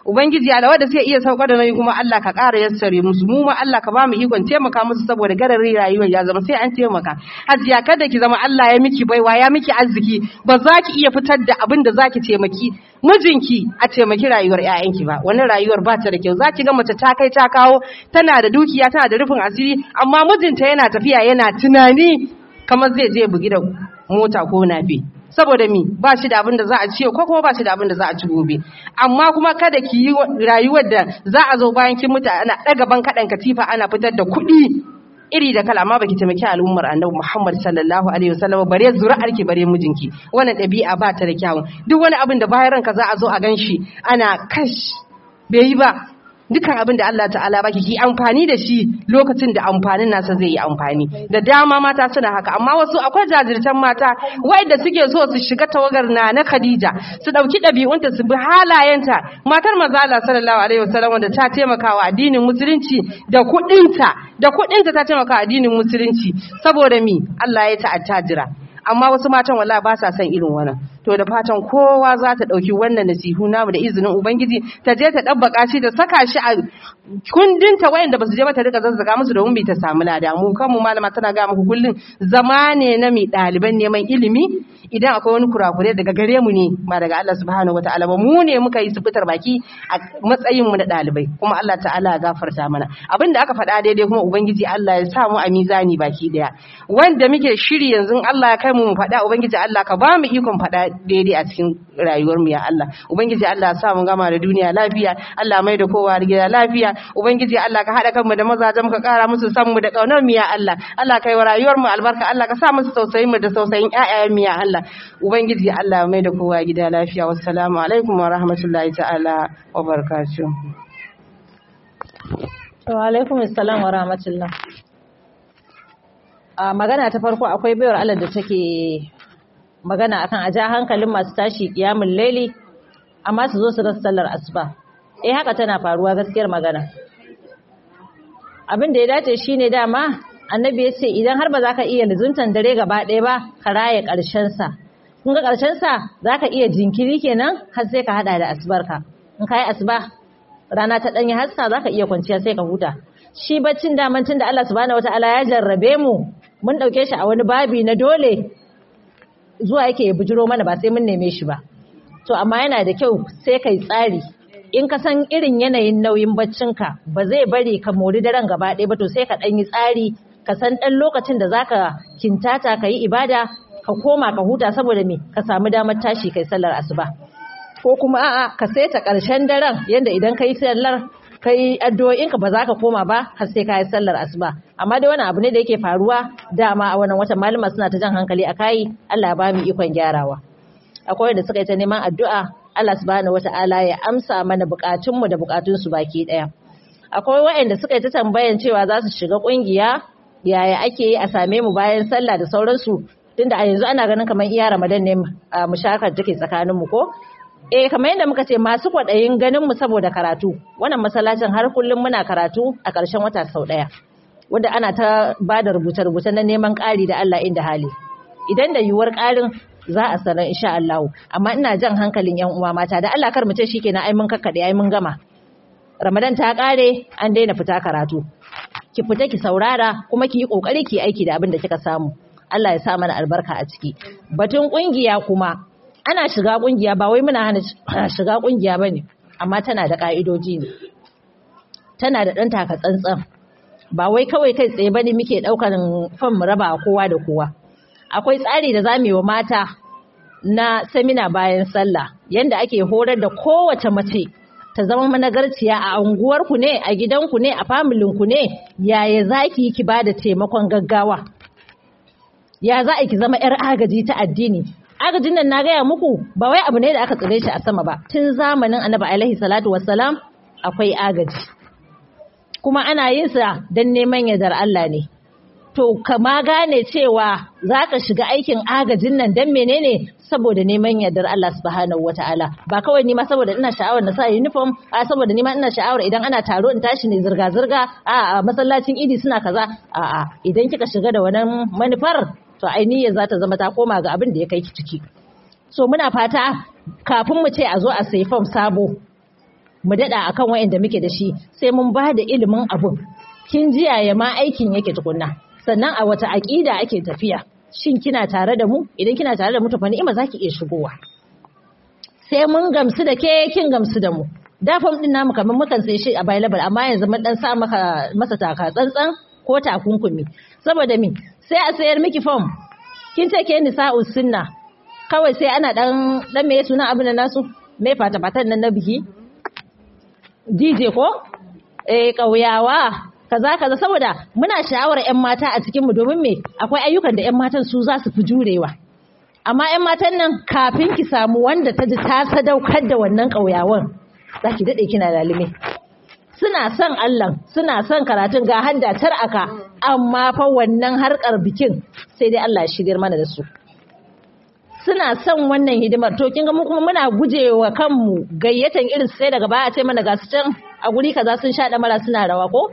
ubangiji Allah wanda suke iya saukar da nauyi kuma Allah ka ƙara yassare musu mu ma Allah ka ba mu ikon taimaka musu saboda gararin rayuwar ya zama sai an taimaka hajiya kada ki zama Allah ya miki baiwa ya miki arziki ba za ki iya fitar da abin da za ki taimaki mijinki a taimaki rayuwar ƴaƴanki ba wannan rayuwar ba ta da kyau za ki ga mace ta kai ta kawo tana da dukiya tana da rufin asiri amma mijinta yana tafiya yana tunani kamar zai je bugi da mota ko nafi saboda mi ba shi da abin da za a ciyo ko kuma ba shi da abin da za a ci gobe amma kuma kada ki yi rayuwar da za a zo bayan kin mutu ana ɗaga ban kaɗan katifa ana fitar da kuɗi iri da kala amma baki taimaki al'ummar annabi Muhammad sallallahu alaihi wasallam bare zuri'ar ki bare mijinki wannan ɗabi'a ba ta da kyawun duk wani abin da bayan ranka za a zo a ganshi ana kash bai yi ba dukan abin da Allah ta'ala baki ki amfani da shi lokacin da amfanin nasa zai yi amfani da dama mata suna haka amma wasu akwai jajirtan mata wanda suke so su shiga tawagar na na Khadija su dauki dabi'unta su bi halayenta matar manzo Allah sallallahu alaihi wasallam wanda ta taimaka wa addinin musulunci da kudinta da kudinta ta taimaka wa addinin musulunci saboda mi Allah ya ta attajira amma wasu matan wallahi ba sa son irin wannan to da fatan kowa za ta ɗauki wannan nasihu namu da izinin ubangiji ta je ta ɗabbaka shi da saka shi a kundinta wayanda ba su je ba ta rika zazzaga musu domin bai ta samu lada mu kanmu malama tana ga muku kullum zama ne na mi ɗaliban neman ilimi idan akwai wani kurakure daga gare mu ne ba daga Allah subhanahu wataala ba mu ne muka yi su fitar baki a matsayin mu na ɗalibai kuma Allah ta'ala ya gafarta mana abin da aka faɗa daidai kuma ubangiji Allah ya sa mu a mizani baki daya wanda muke shiri yanzu Allah ya kai mu mu faɗa ubangiji Allah ka ba mu ikon faɗa daidai a cikin rayuwar mu ya Allah ubangiji Allah ya sa mu gama da duniya lafiya Allah mai da kowa gida lafiya ubangiji Allah ka haɗa kanmu da mazajen ka ƙara musu san mu da ƙaunar mu ya Allah Allah kai wa rayuwar mu albarka Allah ka sa musu tausayin mu da tausayin ƴaƴayen mu ya Allah ubangiji Allah mai da kowa gida lafiya wassalamu alaikum wa rahmatullahi ta'ala wa barakatuh wa alaikum assalam wa rahmatullah a magana ta farko akwai bayar Allah da take magana akan a ja hankalin masu tashi kiyamun laili amma su zo su rasa sallar asuba eh haka tana faruwa gaskiyar magana abin da ya dace shine dama annabi ya ce idan har ba za ka iya lizuntan dare gaba ɗaya ba ka raya ƙarshen sa kun ga ƙarshen sa za ka iya jinkiri kenan har sai ka hada da asubarka in ka yi asuba rana ta ɗanyi hassa za ka iya kwanciya sai ka huta shi baccin daman tun da Allah subhanahu wataala ya jarrabe mu mun ɗauke shi a wani babi na dole zuwa yake ya bujiro mana ba sai mun neme shi ba to amma yana da kyau sai kai tsari in ka san irin yanayin nauyin baccinka ba zai bari ka mori daren gaba ɗaya ba to sai ka ɗan yi tsari ka san ɗan lokacin da zaka kintata ka yi ibada ka koma ka huta saboda me ka samu damar tashi kai sallar asuba ko kuma a'a ka saita ƙarshen daren yadda idan ka yi sallar kai addu'o'inka ba za ka koma ba har sai ka yi sallar asuba amma dai wani abu ne da yake faruwa dama a wannan watan malama suna ta jan hankali a kai Allah ya ba mu ikon gyarawa akwai wanda suka yi ta neman addu'a Allah subhanahu wata'ala ya amsa mana bukatun mu da bukatun su baki daya akwai waɗanda suka yi ta tambayan cewa za su shiga kungiya yaya ake yi a same mu bayan sallah da sauransu tunda a yanzu ana ganin kamar iya Ramadan ne mushakar take tsakanin mu ko eh kamar yadda muka ce masu kwaɗayin ganin mu saboda karatu wannan masallacin har kullum muna karatu a ƙarshen wata sau ɗaya wanda ana ta ba da rubuce-rubuce na neman ƙari da Allah inda hali idan da yiwuwar ƙarin za a sanar insha Allah amma ina jan hankalin yan uwa mata da Allah kar mu ce shikenan ai mun kakkaɗe ai mun gama Ramadan ta ƙare an daina fita karatu ki fita ki saurara kuma ki yi ƙoƙari ki aiki da abin da kika samu Allah ya sa mana albarka a ciki batun ƙungiya kuma ana shiga kungiya ba wai muna hana shiga kungiya bane amma tana da ka'idoji ne tana da dan taka tsantsan ba wai kawai kai tsaye bane muke daukar fan mu raba kowa da kowa akwai tsari da zamu yi wa mata na semina bayan sallah yanda ake horar da kowace mace ta zama managarciya a unguwarku ne a gidanku ne a familinku ne yaya zaki ki bada taimakon gaggawa ya za ki zama 'yar agaji ta addini agajin nan na gaya muku ba wai abu ne da aka tsire shi a sama ba tun zamanin annabi alaihi salatu wassalam akwai agaji kuma ana yin sa don neman yardar Allah ne to kama gane cewa za ka shiga aikin agajin nan don menene saboda neman yardar Allah subhanahu wataala ba kawai nima saboda ina sha'awar na sa uniform a saboda nima ina sha'awar idan ana taro in tashi ne zirga zirga a masallacin idi suna kaza a'a idan kika shiga da wannan manufar to ainihin za ta zama ta koma ga abin da ya kai ki ciki so muna fata kafin mu ce a zo a sayi fam sabo mu daɗa akan wa'anda muke da shi sai mun ba da ilimin abun kin ji yaya ma aikin yake tukunna sannan a wata aƙida ake tafiya shin kina tare da mu idan kina tare da mu to fa ni'ima zaki iya shigowa sai mun gamsu da ke kin gamsu da mu da fam din namu kamar mukan sai shi available amma yanzu mun dan sa maka masa taka tsantsan ko takunkumi saboda me sai a sayar miki fam kin ce ke nisa'u sunna kawai sai ana dan dan me sunan abin da nasu me fata fatan nan na biki DJ ko eh kauyawa kaza kaza saboda muna sha'awar ƴan mata a cikin mu domin me akwai ayyukan da ƴan matan su za su fi jurewa amma ƴan matan nan kafin ki samu wanda ta ji ta sadaukar da wannan kauyawan zaki dade kina lalime suna son Allah suna son karatun ga handa tar aka amma fa wannan harkar bikin sai dai Allah ya shigar mana da su suna son wannan hidimar to kin ga mu kuma muna gujewa kanmu gayyatan irin sai daga baya a ce mana ga su can a guri kaza sun sha mara suna rawa ko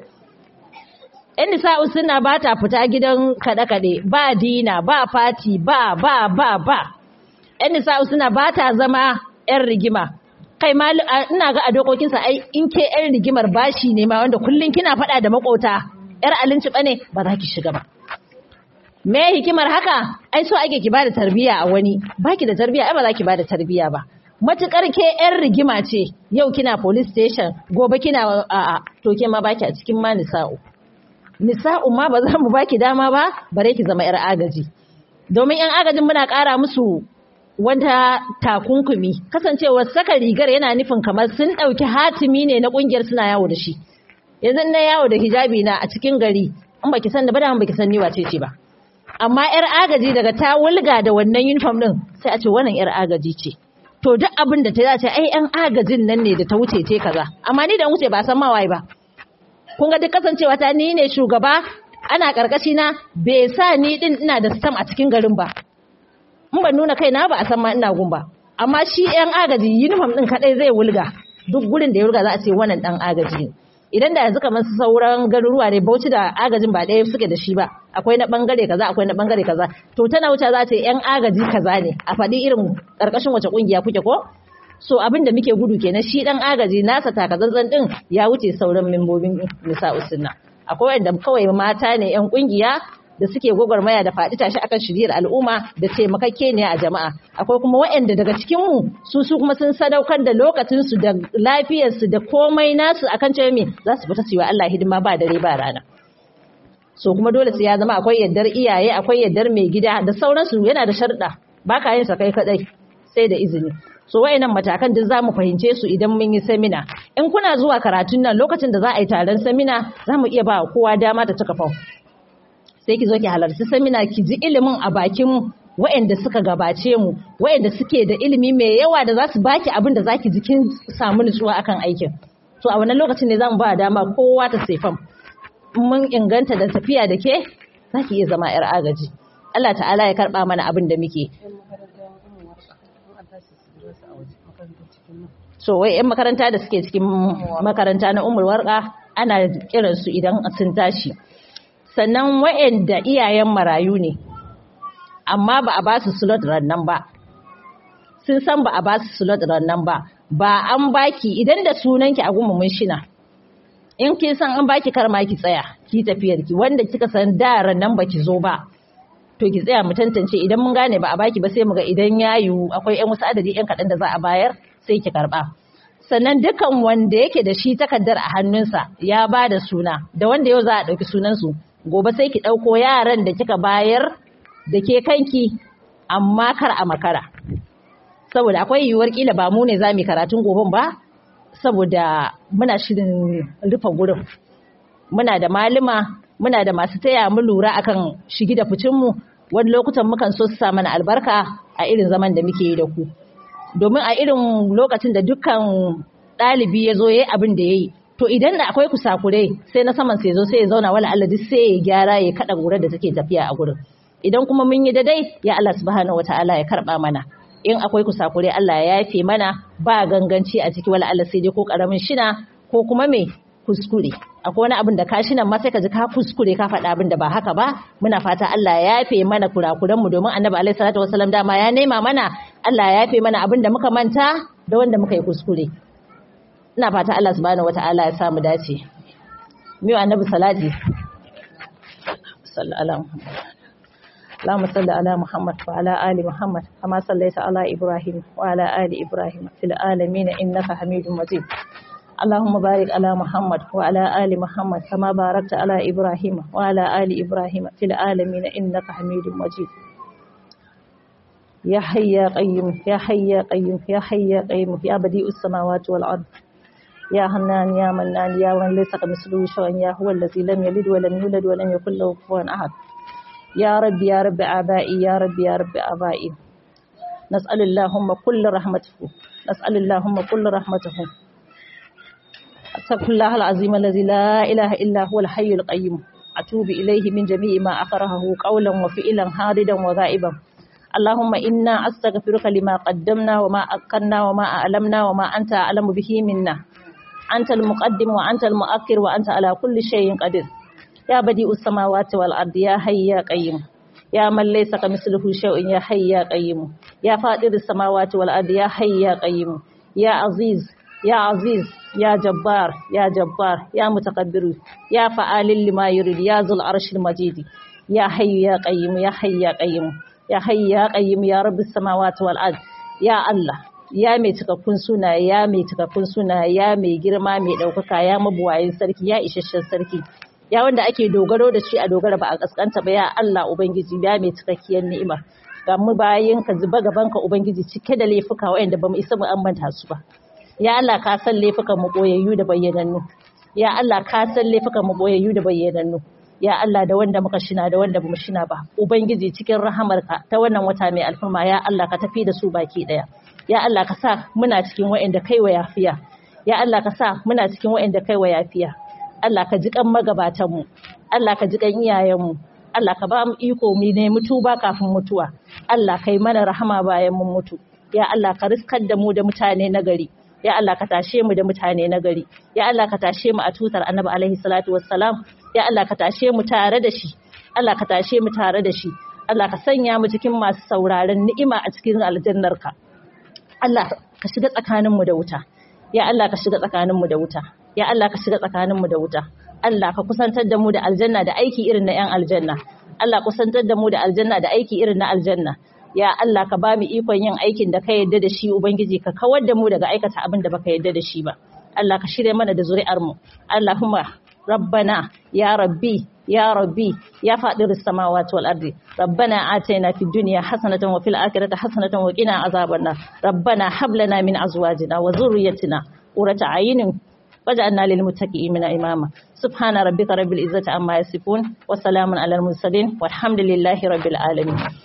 yan nisa'u suna ba ta fita gidan kaɗe-kaɗe ba dina ba fati ba ba ba ba yan nisa'u suna ba ta zama yan rigima kai ma ina ga a dokokinsa ai in ke yan rigimar bashi ne ma wanda kullum kina faɗa da makota yar alinci bane ba za ki shiga ba me hikimar haka ai so ake ki bada tarbiya a wani baki da tarbiya ai ba za ki bada tarbiya ba matukar ke yan rigima ce yau kina police station gobe kina a'a to ke ma baki a cikin ma nisa'u nisa'u ma ba za mu baki dama ba bare ki zama yar agaji domin yan agajin muna ƙara musu wata takunkumi kasancewar saka rigar yana nufin kamar sun ɗauki hatimi ne na ƙungiyar suna yawo da shi yanzu na yawo da hijabi na a cikin gari in baki san da ba da baki san ni wace ce ba amma yar agaji daga ta wulga da wannan uniform din sai a ce wannan yar agaji ce to duk abin da ta dace ai yan agajin nan ne da ta wuce ce kaza amma ni da wuce ba san ma waye ba kun ga duk kasancewa ta ni ne shugaba ana karkashi na bai sa ni din ina da stam a cikin garin ba in ban nuna kaina ba a san ma ina gun ba amma shi yan agaji uniform din kadai zai wulga duk gurin da ya wulga za a ce wannan dan agaji ne idan da yanzu kamar su sauran garuruwa ne bauchi da agajin ba ɗaya suke da shi ba akwai na bangare kaza akwai na bangare kaza to tana wuce za ta yi yan agaji kaza ne a faɗi irin ƙarƙashin wace ƙungiya kuke ko so abin da muke gudu kenan shi dan agaji nasa takazantsan din ya wuce sauran membobin nisa'u sunna akwai wanda kawai mata ne yan ƙungiya da suke gwagwarmaya da faɗi tashi akan shiriyar al'umma da taimakakke ne a jama'a akwai kuma waɗanda daga cikin mu su su kuma sun sadaukar da lokacin su da lafiyar su da komai nasu akan cewa me za su fita su yi wa Allah hidima ba dare ba rana so kuma dole sai ya zama akwai yaddar iyaye akwai yaddar mai gida da sauransu yana da sharɗa ba ka yin sa kai kadai sai da izini so wayannan matakan duk zamu fahimce su idan mun yi semina in kuna zuwa karatun nan lokacin da za a yi taron semina zamu iya ba kowa dama ta cika fau sai ki zo ki halarci semina ki ji ilimin a bakin waɗanda suka gabace mu waɗanda suke da ilimi mai yawa da za su baki abin da zaki ji kin samu nutsuwa akan aikin to a wannan lokacin ne zamu ba dama kowa ta sefam mun inganta da tafiya da ke zaki iya zama yar agaji Allah ta'ala ya karba mana abin da muke so wai yan makaranta da suke cikin makaranta na umar warka ana kiransu idan sun tashi sannan wa'anda iyayen marayu ne amma ba a ba su slot rannan ba sun san ba a ba su slot rannan ba ba an baki idan da sunanki a gumu shina in kin san an baki karma ki tsaya ki tafiyar ki wanda kika san da rannan baki zo ba to ki tsaya mu tantance idan mun gane ba a baki ba sai mu ga idan ya yiwu akwai yan wasu adadi yan kaɗan da za a bayar sai ki karba sannan dukan wanda yake da shi takardar a hannunsa ya ba da suna da wanda yau za a ɗauki sunansu gobe sai ki ɗauko yaran da kika bayar da ke kanki amma kar a makara saboda akwai yiwuwar kila ba mu ne za mu karatun goben ba saboda muna shirin rufe gurin muna da malama muna da masu taya mu lura akan shigi da ficinmu wani lokutan mukan so su sa mana albarka a irin zaman da muke yi da ku domin a irin lokacin da dukkan ɗalibi ya zo ya yi abin da ya yi to idan da akwai kusakurai sai na saman sai zo sai ya zauna wala Allah duk sai ya gyara ya kada gurar da take tafiya a gurin idan kuma mun yi daidai ya Allah subhanahu wataala ya karba mana in akwai kusakurai Allah ya yafe mana ba ganganci a ciki wala Allah sai dai ko karamin shina ko kuma me kuskure akwai wani abin da ka shinan ma sai ka ji ka kuskure ka faɗa abin da ba haka ba muna fata Allah ya yafe mana kurakuran mu domin Annabi alaihi salatu wasallam dama ya nema mana Allah ya yafe mana abin da muka manta da wanda muka yi kuskure ina fata Allah subhanahu wata'ala ya samu dace miyo annabi salati sallallahu اللهم صل على محمد وعلى آل محمد كما صليت على إبراهيم وعلى آل إبراهيم في العالمين إنك حميد مجيد اللهم بارك على محمد وعلى آل محمد كما باركت على إبراهيم وعلى آل إبراهيم في العالمين إنك حميد مجيد يا حي يا قيوم يا حي يا قيوم يا حي يا قيوم يا بديع السماوات والأرض يا حنان يا منان يا من ليس كمثله شيء يا هو الذي لم يلد ولم يولد ولم يكن له كفوا أحد يا رب يا رب آبائي يا رب يا رب آبائي نسأل اللهم كل رحمته نسأل اللهم كل رحمته أستغفر الله العظيم الذي لا إله إلا هو الحي القيوم أتوب إليه من جميع ما أكرهه قولا وفعلا حاردا وغائبا اللهم إنا أستغفرك لما قدمنا وما أكرنا وما أعلمنا وما أنت أعلم به منا أنت المقدم وأنت المؤخر وأنت على كل شيء قدير يا بديء السماوات والأرض يا حي يا قيوم يا من ليس كمثله شيء يا حي يا قيوم يا فاطر السماوات والأرض يا حي يا قيوم يا عزيز يا عزيز يا جبار يا جبار يا متقدر يا فعال لما يريد يا ذو العرش المجيد يا حي يا قيوم يا حي يا قيوم يا حي يا قيوم يا رب السماوات والأرض يا الله ya mai cikakkun suna ya mai cikakkun suna ya mai girma mai ɗaukaka ya mabuwayin sarki ya isasshen sarki ya wanda ake dogaro da shi a dogara ba a kaskanta ba ya Allah ubangiji ya mai cikakkiyar ni'ima ga mu bayan ka zuba gaban ka ubangiji cike da laifuka wanda bamu isa mu ambanta su ba ya Allah ka san laifukan mu boyayyu da bayyanannu ya Allah ka san laifukan mu boyayyu da bayyanannu ya Allah da wanda muka shina da wanda bamu shina ba ubangiji cikin rahamarka ta wannan wata mai alfurma ya Allah ka tafi da su baki daya ya Allah ka sa muna cikin wa'anda kai wa yafiya ya Allah ka sa muna cikin wa'anda kai wa yafiya Allah ka ji kan magabatanmu Allah ka ji kan iyayenmu Allah ka ba mu iko mu ne mutuba kafin mutuwa Allah kai mana rahama bayan mun mutu ya Allah ka riskar da mu da mutane na gari ya Allah ka tashe mu da mutane na gari ya Allah ka tashe mu a tutar Annabi alaihi salatu wassalam ya Allah ka tashe mu tare da shi Allah ka tashe mu tare da shi Allah ka sanya mu cikin masu sauraron ni'ima a cikin aljannarka Allah ka shiga tsakaninmu da wuta ya Allah ka shiga tsakaninmu da wuta ya Allah ka shiga tsakaninmu da wuta Allah ka kusantar da mu da aljanna da aiki irin na 'yan aljanna Allah kusantar da mu da aljanna da aiki irin na aljanna ya Allah ka ba mu ikon yin aikin da ka yarda da shi ubangiji ka kawar da mu daga aikata abin da baka yarda da shi ba Allah ka shirya mana da zuri'ar mu Allahumma rabbana ya rabbi ya rabbi ya fadir samawati wal ardi rabbana atina fid dunya hasanatan wa fil akhirati hasanatan wa qina azaban nar rabbana hab lana min azwajina wa dhurriyyatina qurrata a'yunin waj'alna lil muttaqina imama subhana rabbika rabbil izzati amma yasifun wa salamun alal mursalin walhamdulillahi rabbil alamin